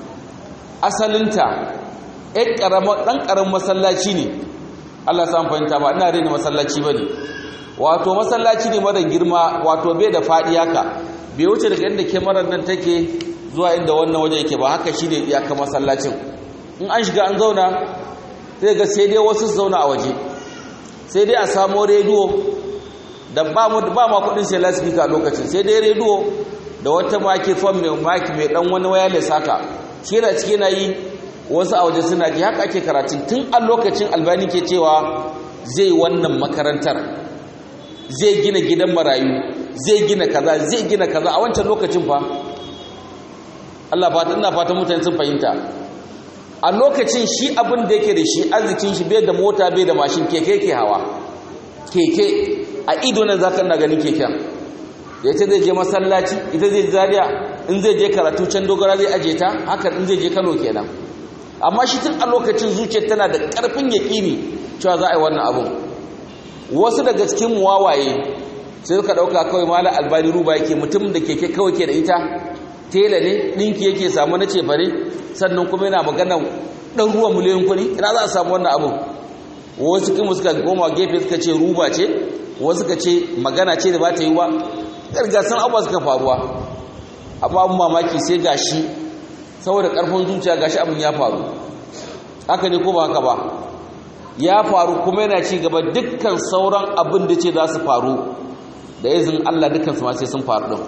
asalinta ɗan ƙaramin masallaci ne Allah sa fahimta ba ina rena masallaci ba ne wato masallaci ne mara girma wato bai da faɗi haka bai wuce daga inda kyamarar nan take zuwa inda wannan wajen yake ba haka shi ne iyaka masallacin in an shiga an zauna sai ga sai dai wasu zauna a waje sai dai a samo rediyo da ba ma kudin sai lasifika a lokacin sai dai rediyo da wata microphone mai maki mai dan wani wireless haka shi yana cike na yi wasu a waje suna ji haka ake karatun tun a lokacin albani ke cewa zai wannan makarantar zai gina gidan marayu zai gina kaza zai gina kaza a wancan lokacin fa Allah fata ina fatan mutane sun fahimta a lokacin shi abin da yake da shi arzikin shi bai da mota bai da mashin keke ke hawa keke a ido nan zaka na ganin keken ya ce zai je masallaci ita zai zariya in zai je karatu can dogara zai aje ta haka in zai je Kano kenan amma shi tun a lokacin zuciyar tana da karfin yaƙini cewa za a yi wannan abun wasu daga cikin muwawaye sai suka ɗauka kawai mala albani ruba yake mutum da keke kawai ke da ita tela ne ɗinki yake samu na cefare sannan kuma yana magana ɗan ruwan miliyan kuɗi ina za a samu wannan abun wasu kuma suka goma gefe suka ce ruba ce wasu suka ce magana ce da ba ta yi wa gargasan abuwa suka faruwa amma abin mamaki sai gashi saboda ƙarfin zuciya gashi abin ya faru haka ne ko ba haka ba ya faru kuma yana ci gaba dukkan sauran abin da ce za su faru da izin Allah dukkan su ma sai sun faru din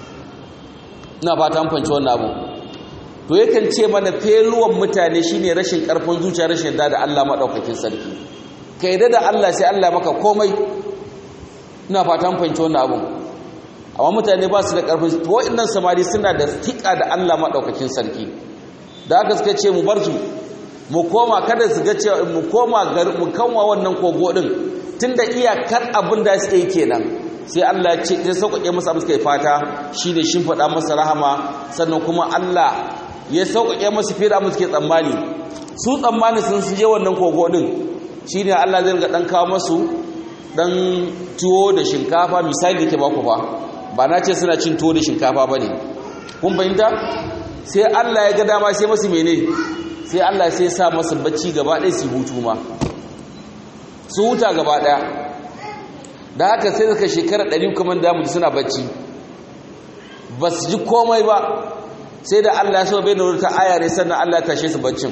ina fata an fanci wannan abu to yakan ce mana feluwan mutane shine rashin karfin zuciya rashin da da Allah madaukakin sarki kai da da Allah sai Allah maka komai ina fata an fanci wannan abu amma mutane ba su da karfin to wa'annan samari suna da tika da Allah madaukakin sarki da haka suka ce mu bar su mu koma kada su ga cewa mu koma mu kanwa wannan kogo din tunda iyakar abin da suke yi kenan sai Allah ya ce sai sauƙaƙe masa abin suka yi fata shine shin faɗa masa rahama sannan kuma Allah ya sauƙaƙe masa fiye da abin suke tsammani su tsammani sun je wannan kogo din shine Allah zai ga dan kawo masu dan tuwo da shinkafa misali ke baku fa ba na ce suna cin tuwo da shinkafa bane kun fahimta sai Allah ya ga dama sai masu mene sai Allah sai sa masu bacci gaba ɗaya su hutu ma su huta gaba ɗaya da haka sai suka shekara ɗari kuma damu suna bacci ba su ji komai ba sai da Allah ya so bai nuna ta aya ne sannan Allah ya tashe su baccin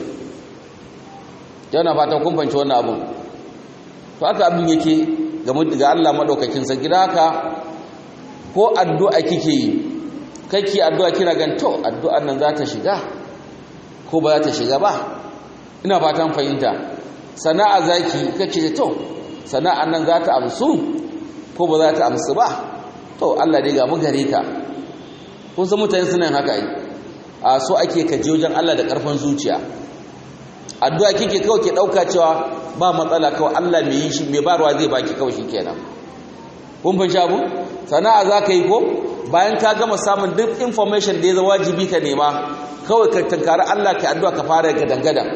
yana fatan kun fanci wannan abun to haka abin yake ga Allah madaukakin sarki da haka ko addu'a kike yi kake addu'a kina gan to addu'ar nan za ta shiga ko ba za ta shiga ba ina fatan fahimta sana'a zaki kace to sana'an nan za ta amsu ko ba za ta amsu ba to Allah dai ga mu gare ka kun san mutane suna haka ai a so ake kaje wajen Allah da karfin zuciya addu'a kike kawai ke dauka cewa ba matsala kawai Allah mai yi shi mai barwa zai baki kawai shikenan kun fahimci abu sana'a za ka yi ko bayan ka gama samun duk information da ya zama wajibi ka nema kawai ka tankari Allah ka addu'a ka fara gadan-gadan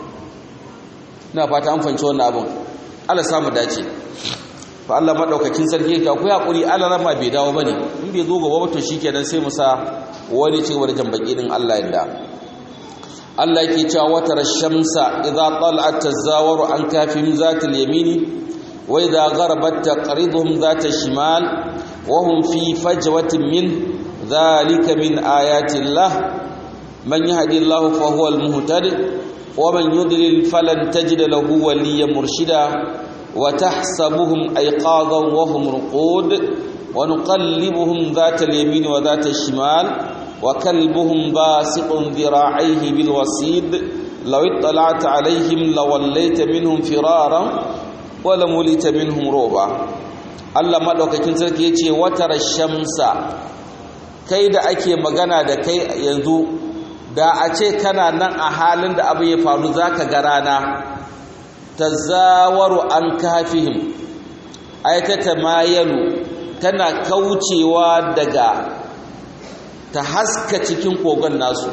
ina fata an fahimci wannan abun Allah samu dace fa Allah madaukakin sarki yake akwai hakuri Allah rama bai dawo bane in bai zo gaba ba to shikenan sai mu sa wani ce wani jambaki din Allah yadda Allah yake cewa wata rashamsa idza tala'at tazawaru an kafim zatil yamini wa idza gharabat taqriduhum zata shimal wa hum fi fajwatin min dhalika min ayati Allah man yahdillahu fa huwa al-muhtadi wa man yudlil falan tajid lahu waliyyan murshida وتحسبهم أيقاظا وهم رقود ونقلبهم ذات اليمين وذات الشمال وكلبهم باسق ذراعيه بالوسيد لو اطلعت عليهم لوليت منهم فرارا ولملت منهم روبا Allah madaukakin sarki yace watara shamsa kai da ake magana da kai yanzu da a ce kana nan a halin da abu ya faru zaka ga rana tazawaru an kafihim ay tatamayalu tana kaucewa daga ta haska cikin kogon nasu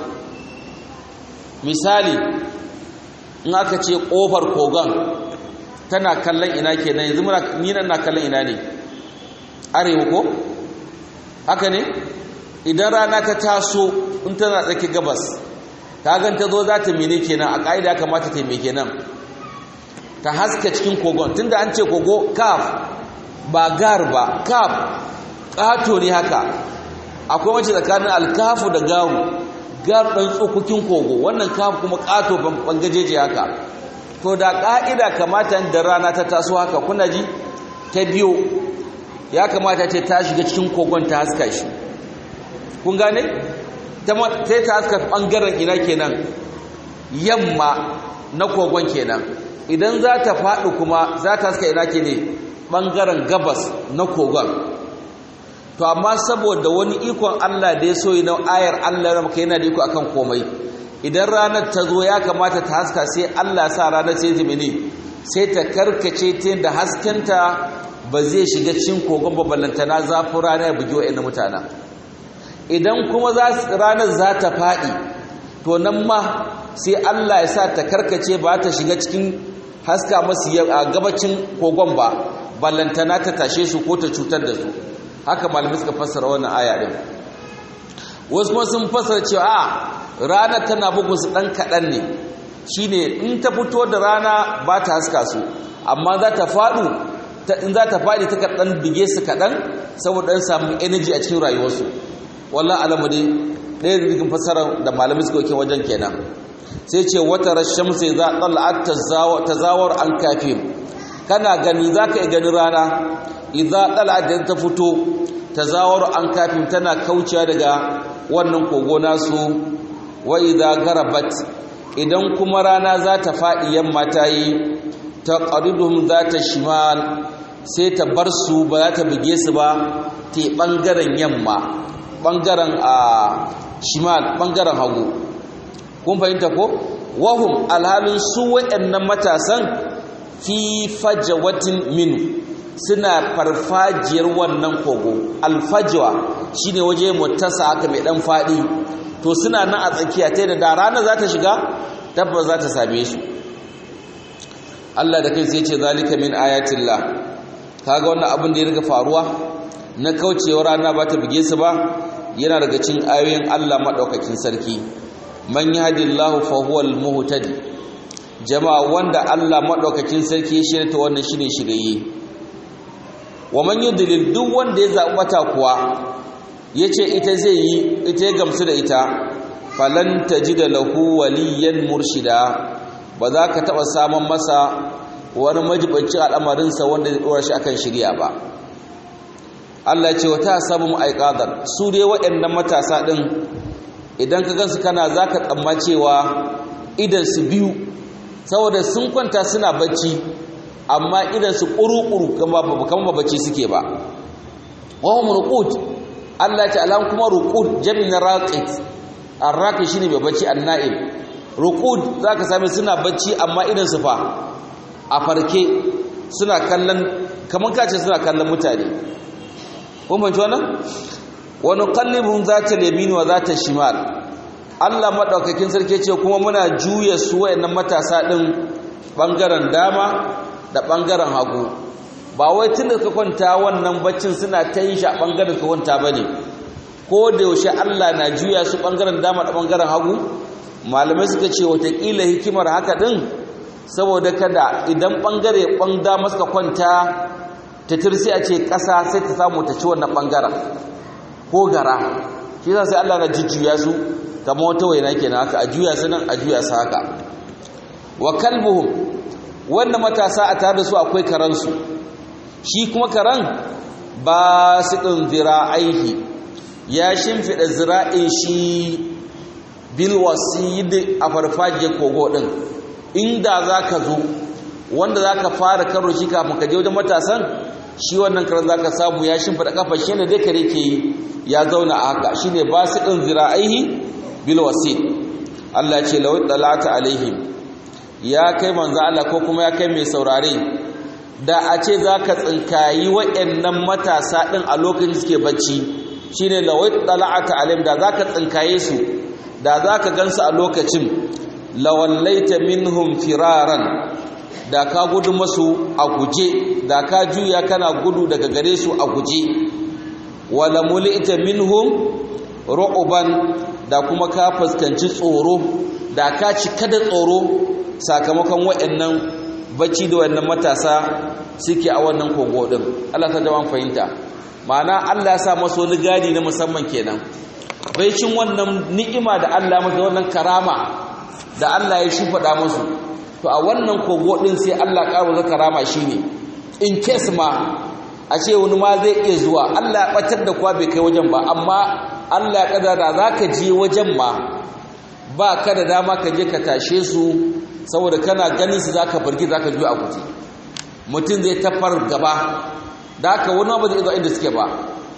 misali in aka ce kofar kogon tana kallon ina kenan yanzu muna ni nan na kallon ina ne arewa ko haka ne idan rana ta taso in tana tsaki gabas ta gan ta zo za ta mene kenan a ƙa'ida kamata ta me kenan ta haska cikin kogon tunda an ce kogo kaf ba gar ba kaf ƙato ne haka akwai wacce tsakanin alkafu da garu gar ɗan tsokokin kogo wannan kaf kuma ƙato bangajeje haka to da ƙa'ida kamata da rana ta taso haka kuna ji ta biyo ya kamata ce ta shiga cikin kogon ta haska shi kun gane sai ta haska ɓangaren ina kenan yamma na kogon kenan idan za ta faɗi kuma za ta haska ina ke ne ɓangaren gabas na kogon to amma saboda wani ikon Allah da ya so yi na ayar Allah na maka yana da iko akan komai idan ranar ta zo ya kamata ta haska sai Allah sa ranar sai ta mene sai ta karkace ta da haskenta ba zai shiga cikin kogon babbalantana zafin rana ya bugi wa'in mutana idan kuma ranar za ta faɗi to nan ma sai Allah ya sa ta karkace ba ta shiga cikin haska masu a gabacin kogon ba ballantana ta tashe su ko ta cutar da su haka malamai suka fassara wannan aya din wasu kuma sun fassara cewa a ranar tana bugun su ɗan kaɗan ne shine in ta fito da rana ba ta haska su amma za ta faɗu in za ta faɗi ta kaɗan bige su kaɗan saboda ɗan samu energy a cikin rayuwarsu wallah alamu dai ɗaya da cikin fassara da malamai suka yake wajen kenan sai ce wata rashin sai za ɗal'ad ta zawar an kafin kana gani za ka yi gani rana idza ɗal'ad da ta fito ta zawar an kafin tana kaucewa daga wannan kogo nasu wa idza garabat idan kuma rana za ta faɗi yamma ta yi ta ƙaridun za ta shimal sai ta bar su ba za ta buge su ba te ɓangaren yamma ɓangaren a shimal ɓangaren hagu kun fahimta ko wahum alhalin su waɗannan matasan fi fajawatin minu suna farfajiyar wannan kogo alfajwa shine waje mutasa haka mai dan faɗi to suna nan a tsakiya ta da rana za ta shiga tabbas za ta same su Allah da kai sai ce zalika min ayatillah kaga wannan abin da ya riga faruwa na kaucewa rana ba ta buge su ba yana daga cikin ayoyin Allah madaukakin sarki man yahdillahu fa huwal muhtadi jama'a wanda Allah madaukakin sarki ya shirya ta wannan shine shirye wa man yudlil duk wanda ya zabi mata kuwa yace ita zai yi ita ya gamsu da ita falan tajida lahu waliyan murshida ba za ka taba samun masa wani majibanci al'amarinsa wanda zai dora shi akan shirya ba Allah ce wata sabu aiqadan su dai waɗannan matasa din idan ka gansu kana zaka tsamma cewa idan su biyu saboda sun kwanta suna bacci amma idan su ƙuruƙuru kama bacci suke ba wahum ruqut Allah ta alam kuma ruqut jami'in raqit arraqi shine mai bacci annaim ruqud zaka same suna bacci amma idan su fa a farke suna kallon kaman kace suna kallon mutane kun ban wannan wa nuqallibuhum zata yamin wa zata shimal Allah madaukakin sarki ce kuma muna juya su wayannan matasa din bangaren dama da bangaren hagu ba wai tun da ka kwanta wannan baccin suna ta yin shi a bangaren ka kwanta bane ko da yaushe Allah na juya su bangaren dama da bangaren hagu malamai suka ce watakila hikimar haka din saboda kada idan bangare ban dama suka kwanta ta tirsi a ce ƙasa sai ta samu ta ci wannan bangaren ko gara shi sai Allah na jujjuya su kamar wata waina kenan haka a juya su nan a juya su haka wa kalbuhum wannan matasa a tare da su akwai karansu shi kuma karan ba su ɗin zira'aihi ya shimfiɗa zira'in shi bilwasid a farfajiyar kogo ɗin inda za ka zo wanda za ka fara karo shi kafin ka je wajen matasan shi wannan karan za ka samu ya shimfiɗa kafa shi ne dai kare ke yi ya zauna a haka shi ne ba su ɗin zira'aihi bilwasid Allah ce lawai ɗalata alaihim ya kai manzo Allah ko kuma ya kai mai saurare da a ce za ka tsinkayi waɗannan matasa ɗin a lokacin suke bacci shi ne lawai ɗala'ata alim da za ka tsinkaye su da za ka gansu a lokacin lawallaita minhum firaran da ka gudu masu a guje da ka juya kana gudu daga gare su a guje wala mulita minhum ru'uban da kuma ka fuskanci tsoro da ka cika da tsoro sakamakon waɗannan bacci da waɗannan matasa suke a wannan kogo din Allah ta jawan fahimta ma'ana Allah ya sa masu wani gadi na musamman kenan baicin wannan ni'ima da Allah masa wannan karama da Allah ya shimfiɗa musu to a wannan kogo din sai Allah ƙaro da karama shine in case ma a ce wani ma zai iya zuwa Allah ya batar da kwa bai kai wajen ba amma Allah ya kadara zaka je wajen ma ba ka da dama ka je ka tashe su saboda kana ganin su zaka barki zaka juya a guje mutum zai tafar gaba da haka wani ba zai zo inda suke ba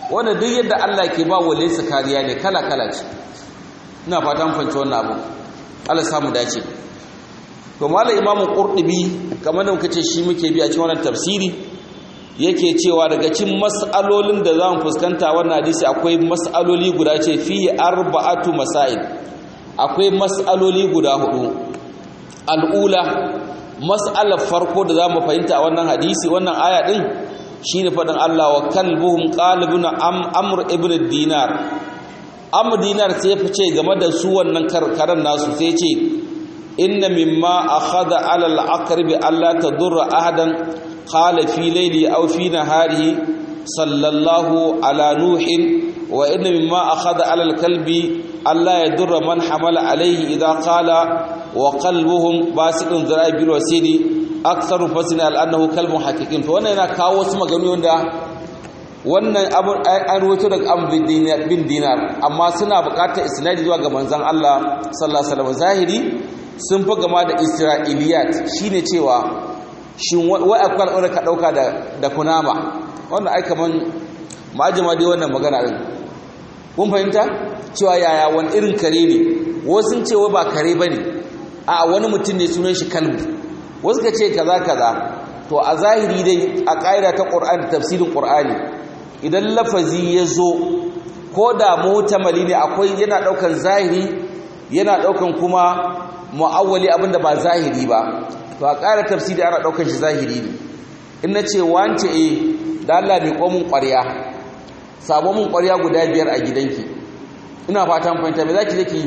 wanda duk yadda Allah ke ba wale su kariya ne kala kala ce ina fatan fanci wannan abu Allah samu dace to mallam imamu qurtubi kamar da muka ce shi muke bi a cikin wannan tafsiri yake cewa daga cikin mas'alolin da zamu fuskanta wannan hadisi akwai mas'aloli guda ce fi arba'atu masail akwai mas'aloli guda hudu al'ula mas'alar farko da zamu fahimta a wannan hadisi wannan aya din shine fadin Allah wa kalbuhum qalibun am amr ibn dinar amr dinar sai fice game da su wannan karkaran nasu sai ce inna mimma akhadha ala al-aqrib alla tadurra ahadan qala fi layli aw fi naharihi sallallahu ala nuhin wa inna mimma akhadha ala al-kalbi alla yadurra man hamala alayhi idha qala wa qalbuhum basidun zara'i bil wasidi aktsaru fasina al-annahu kalbun haqiqin to wannan yana kawo wasu maganganu wanda wannan abu an ruwaito daga am bin dinar amma suna buƙatar isnadi zuwa ga manzon Allah sallallahu alaihi wasallam zahiri sun fi gama da isra'iliyat shine cewa shin wai akwai al'ura ka dauka da da kunama wannan ai kaman ma'ajima dai wannan magana din kun fahimta cewa yaya wani irin kare ne wasu sun ce wai ba kare bane a wani mutum ne sunan shi kalbu wasu ka ce kaza kaza to a zahiri dai a ƙa'ida ta ƙur'ani tafsirin ƙur'ani idan lafazi ya zo ko da mutamali ne akwai yana ɗaukan zahiri yana ɗaukan kuma mu'awwali abinda ba zahiri ba to a ƙara tafsiri ana ɗaukan shi zahiri ne in na ce wance e da Allah mai ƙomin ƙwarya sabo mun ƙwarya guda biyar a gidanki ina fatan fahimta me za ki je ki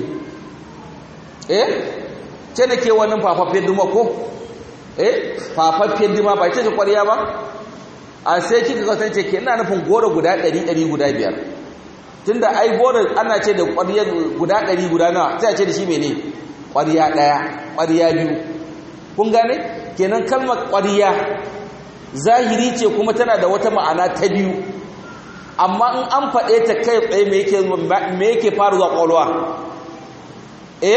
eh ce da ke wannan fafaffen duma ko eh fafaffen duma ba ce ta ƙwarya ba a sai kika kasance ke ina nufin goro guda ɗari ɗari guda biyar tunda ai goro ana ce da ƙwarya guda ɗari guda nawa sai a ce da shi mene ƙwarya ɗaya ƙwarya biyu kun gane kenan kalmar ƙwarya zahiri ce kuma tana da wata ma'ana ta biyu amma in an faɗe ta kai tsaye me yake me yake fara zuwa ƙwaƙwalwa eh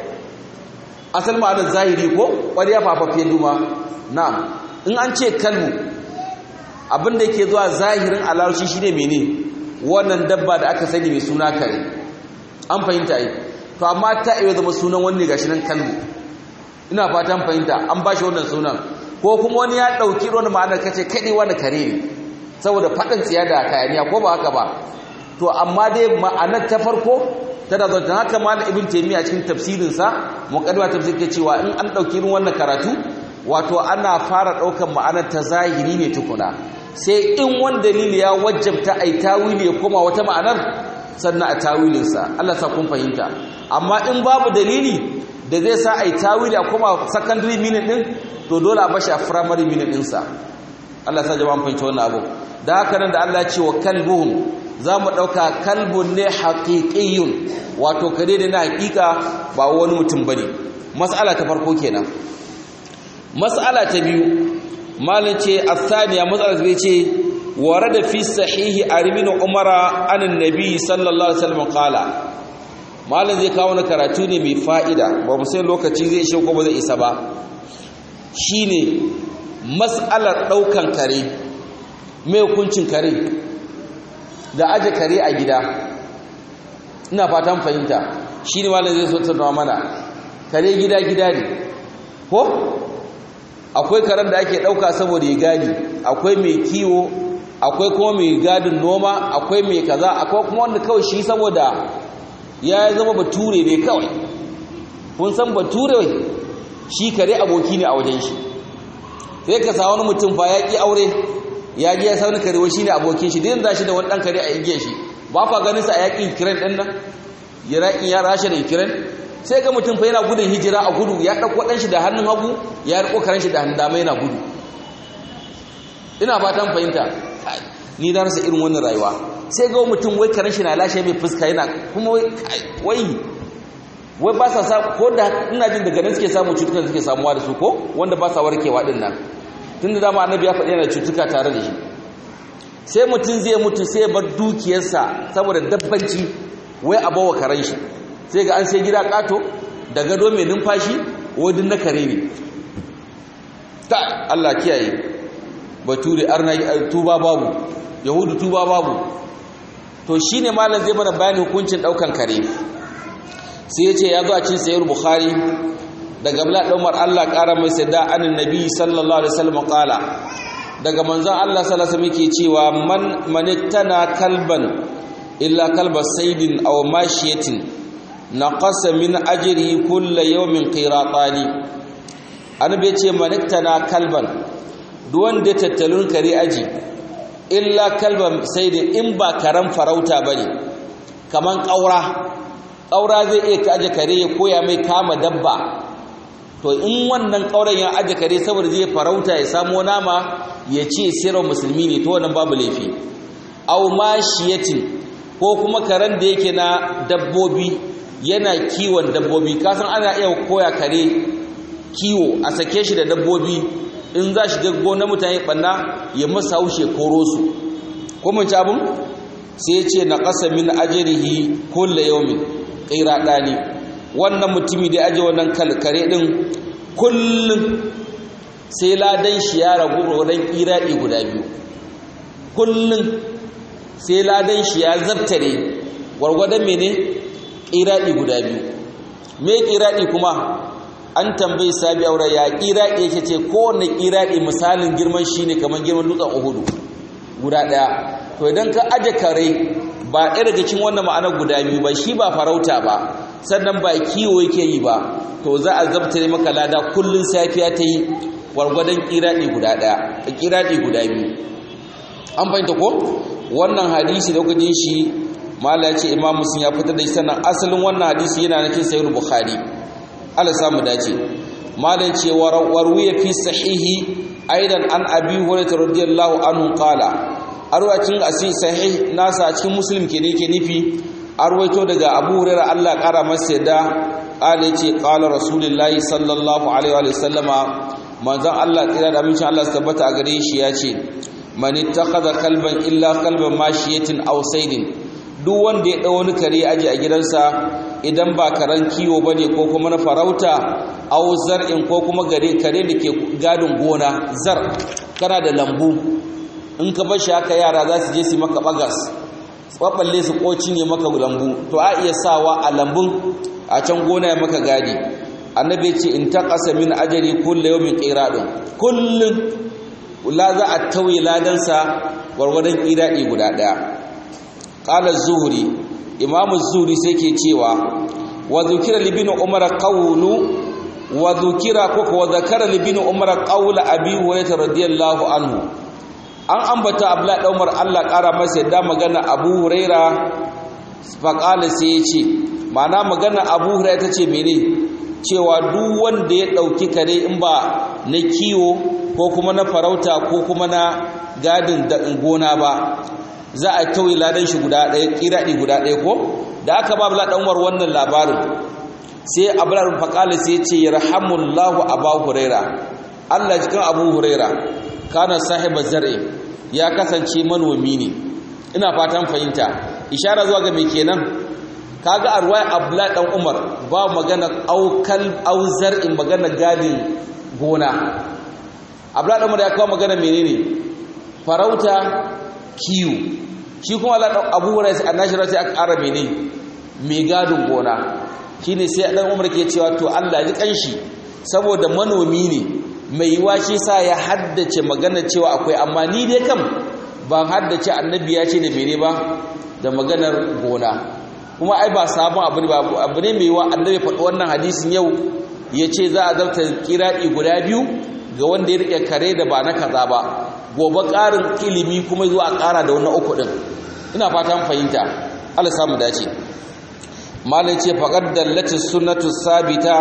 asal ma'anar zahiri ko ƙwarya fafafe duma na'am in an ce kalmu abin da yake zuwa zahirin alarshi shine mene wannan dabba da aka sani mai suna kare an fahimta yi to amma ta iya zama sunan wani gashi nan kalmu ina fatan fahimta an ba shi wannan sunan ko kuma wani ya ɗauki wani ma'anar kace kaɗai wani kare ne saboda faɗin tsiya da kayaniya ko ba haka ba to amma dai ma'anar ta farko tana zo don haka malam ibn taymiya cikin tafsirinsa muqaddima tafsir ke cewa in an ɗauki irin wannan karatu wato ana fara ɗaukar ma'anar ta zahiri ne tukuna sai in wani dalili ya wajabta a yi tawili ya koma wata ma'anar sannan a tawilinsa Allah sa kun fahimta amma in babu dalili da zai sa a yi tawili a koma secondary meaning din to dole a bashi a primary meaning ɗinsa Allah sa jama'an fahimta wannan abu da haka nan da Allah ce wa kalbuhum za mu ɗauka kalbun ne haƙiƙiyun wato kare da na haƙiƙa ba wani mutum ba ne mas'ala ta farko kenan mas'ala ta biyu malin ce athaniya matsalar zai ce ware da fi sahihi a rimin umara anin nabi sallallahu alaihi wasallam kala malin zai kawo na karatu ne mai fa'ida ba mu sai lokaci zai ishe ko ba zai isa ba shine mas'alar ɗaukan kare mai hukuncin kare da aje kare a gida ina fatan fahimta shine malin zai so ta mana kare gida gida ne ko akwai karen da ake ɗauka saboda ya gadi akwai mai kiwo akwai kuma mai gadin noma akwai mai kaza akwai kuma wanda kawai shi saboda ya zama bature ne kawai kun san bature shi kare aboki ne a wajen shi sai ka sa wani mutum fa ya ƙi aure ya ji ya sauni kare shi ne abokin shi din za shi da wani ɗan kare a igiyar shi ba kwa ganin sa a yaƙin kiran ɗin nan yaƙin ya rasha da kiran sai ga mutum fa yana gudun hijira a gudu ya ɗauko ɗan shi da hannun hagu ya riko karen shi da hannun dama yana gudu ina fatan fahimta ni da rasa irin wannan rayuwa sai ga mutum wai karen shi na lashe mai fuska yana kuma wai wai ba sa sa ko da ina jin daga nan suke samu cutukan suke samuwa da su ko wanda ba sa warkewa din nan tunda dama annabi ya faɗi yana cutuka tare da shi sai mutum zai mutu sai bar dukiyarsa saboda dabbanci wai a bawa karen shi sai ga an sai gida kato da gado mai numfashi wadin na kare ne ta Allah kiyaye bature arna tuba babu yahudu tuba babu to shine malam zai mana bayani hukuncin daukan kare sai yace ya zo a cikin sahih bukhari daga Abdullah dan Umar Allah kara mai sada anin nabi sallallahu alaihi wasallam qala daga manzon Allah sallallahu alaihi wasallam yake cewa man manittana kalban illa kalba saydin aw mashiyatin naqasa min ajri kulli yawmin qiratani annabi yace manittana kalban duk wanda tattalun kare aji illa kalban saydin in ba karan farauta bane kaman kaura kaura zai iya kaje kare ya koya mai kama dabba to in wannan kauren ya aje kare saboda zai farauta ya samo nama ya ce sirar musulmi ne to wannan babu laifi aw mashiyatin ko kuma karen da yake na dabbobi yana kiwon dabbobi kasan ana iya koya kare kiwo a sake shi da dabbobi in za shi gaggo na mutane banna ya masa haushe koro su ko mun ci abun sai ya ce na qasa min ajrihi kullu yawmin qira dani wannan mutumi da aje wannan kalkare din kullum sai ladan shi ya ragu rodan iradi guda biyu kullum sai ladan shi ya zabtare gwargwadon mene iradi guda biyu me iradi kuma an tambayi sabi aure ya iradi yake ce kowanne iradi misalin girman shi ne kamar girman dutsen uhudu guda daya to idan ka aje kare ba ɗaya daga cikin wannan ma'anar guda biyu ba shi ba farauta ba sannan ba kiwo yake yi ba to za a zabtare maka lada kullun safiya ta yi gwargwadon kiradi guda daya kiradi guda biyu an fahimta ko wannan hadisi da kuka jin shi mala ya ce imam muslim ya fitar da shi sannan asalin wannan hadisi yana na cikin sahih bukhari Allah samu dace mala ya ce warwiya fi sahihi aidan an abi hurairah radiyallahu anhu qala arwacin asi sahih nasa a cikin muslim ke ne ke nufi arwaito daga abu hurairah Allah kara masa da qala yace qala rasulullahi sallallahu alaihi wa sallama manzon Allah tsira da amincin Allah su tabbata a gare shi yace man ittakhadha kalban illa kalban mashiyatin aw saydin duk wanda ya dau wani kare aje a gidansa idan ba karan kiwo bane ko kuma na farauta aw zar'in ko kuma gare kare da ke gadin gona zar kana da lambu in ka bar shi haka yara za su je su maka bagas tsabballe su kocin ya maka lambu to a iya sawa a lambun a can gona ya maka gadi annabi ce in taqasa min ajri kullu yawmin qiradun kullun la za a tauye ladan sa gwargwadon qiradi guda daya qala az-zuhri imam az-zuhri sai ke cewa wa dhukira li bin umar qawlu wa dhukira ko wa dhakara li bin umar qawla abi hurairah radiyallahu anhu an ambata abla umar Allah ƙara masa yadda magana abu huraira faƙala sai ya ce mana magana abu huraira ta ce mene cewa duk wanda ya ɗauki kare in ba na kiwo ko kuma na farauta ko kuma na gadin gona ba za a tauye ladan shi guda ɗaya ƙiraɗi guda ɗaya ko da aka ba abla umar wannan labarin sai abla faƙala sai ya ce yarhamullahu abu huraira Allah jikin abu huraira kana sahiba zar'i ya kasance manomi ne ina fatan fahimta ishara zuwa ga me kenan kaga arwai abdullah dan umar ba magana aukal auzar in magana gadin gona abdullah dan umar ya kawo magana menene farauta kiwo shi kuma Allah Abu Hurairah annashira sai aka ara menene mai gadin gona shine sai dan umar ke cewa to Allah ya ji kanshi saboda manomi ne mai yiwa shi sa ya haddace magana cewa akwai amma ni dai kam ban haddace annabi ya ce da mene ba da maganar gona kuma ai ba sabon abu ne ba abu ne mai yiwa annabi faɗi wannan hadisin yau ya ce za a zarta kiraɗi guda biyu ga wanda ya riƙe kare da ba na kaza ba gobe ƙarin ilimi kuma zuwa ƙara da wannan uku ɗin ina fatan fahimta Allah samu dace malai ce faqad dallati sunnatu sabita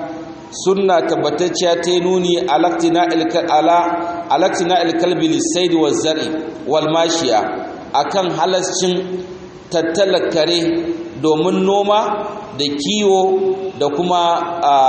sunna tabbatacciya ta nuni alaktina ilkalbi lissaid wa zari wal mashiya akan halascin tattala kare domin noma da kiwo da kuma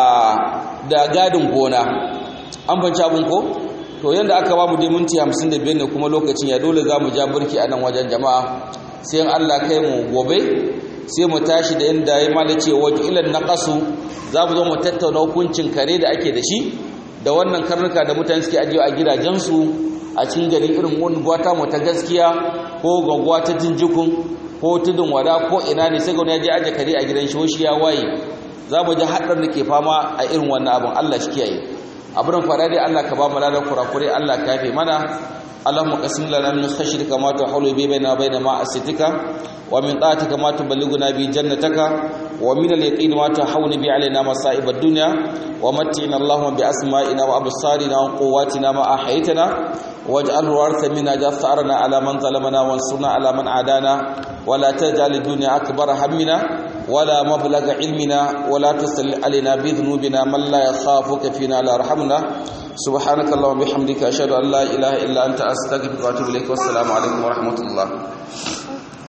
da gadin gona an fanci abin ko to yadda aka ba mu dai minti 55 ne kuma lokacin ya dole za mu ja burki a nan wajen jama'a sai Allah kai mu gobe sai mu tashi da inda ya mala ce wajen ilan na ƙasu za mu zo mu tattauna hukuncin kare da ake da shi da wannan karnuka da mutane suke ajiye a gidajensu a cikin gari irin wani gwata mu ta gaskiya ko gwagwa ta jinjikun ko tudun wada ko ina ne sai ga wani ya je aje kare a gidan shi shi ya waye za mu ji haɗar da ke fama a irin wannan abin Allah shi kiyaye abin fara dai Allah ka ba mu ladan kurakure Allah ka yafe mana اللهم قسم لنا من خشيتك ما تحول به بيننا وبين معصيتك ومن طاعتك ما تبلغنا به جنتك ومن اليقين ما تحول به علينا مصائب الدنيا ومتعنا اللهم بأسمائنا وأبصارنا وقواتنا ما أحيتنا واجعل الوارث منا جثارنا على من ظلمنا وانصرنا على من عادانا ولا تجعل الدنيا أكبر همنا ولا مبلغ علمنا ولا تسل علينا بذنوبنا من لا يخافك فينا لا يرحمنا سبحانك اللهم وبحمدك أشهد أن لا إله إلا أنت أستغفرك وأتوب إليك والسلام عليكم ورحمة الله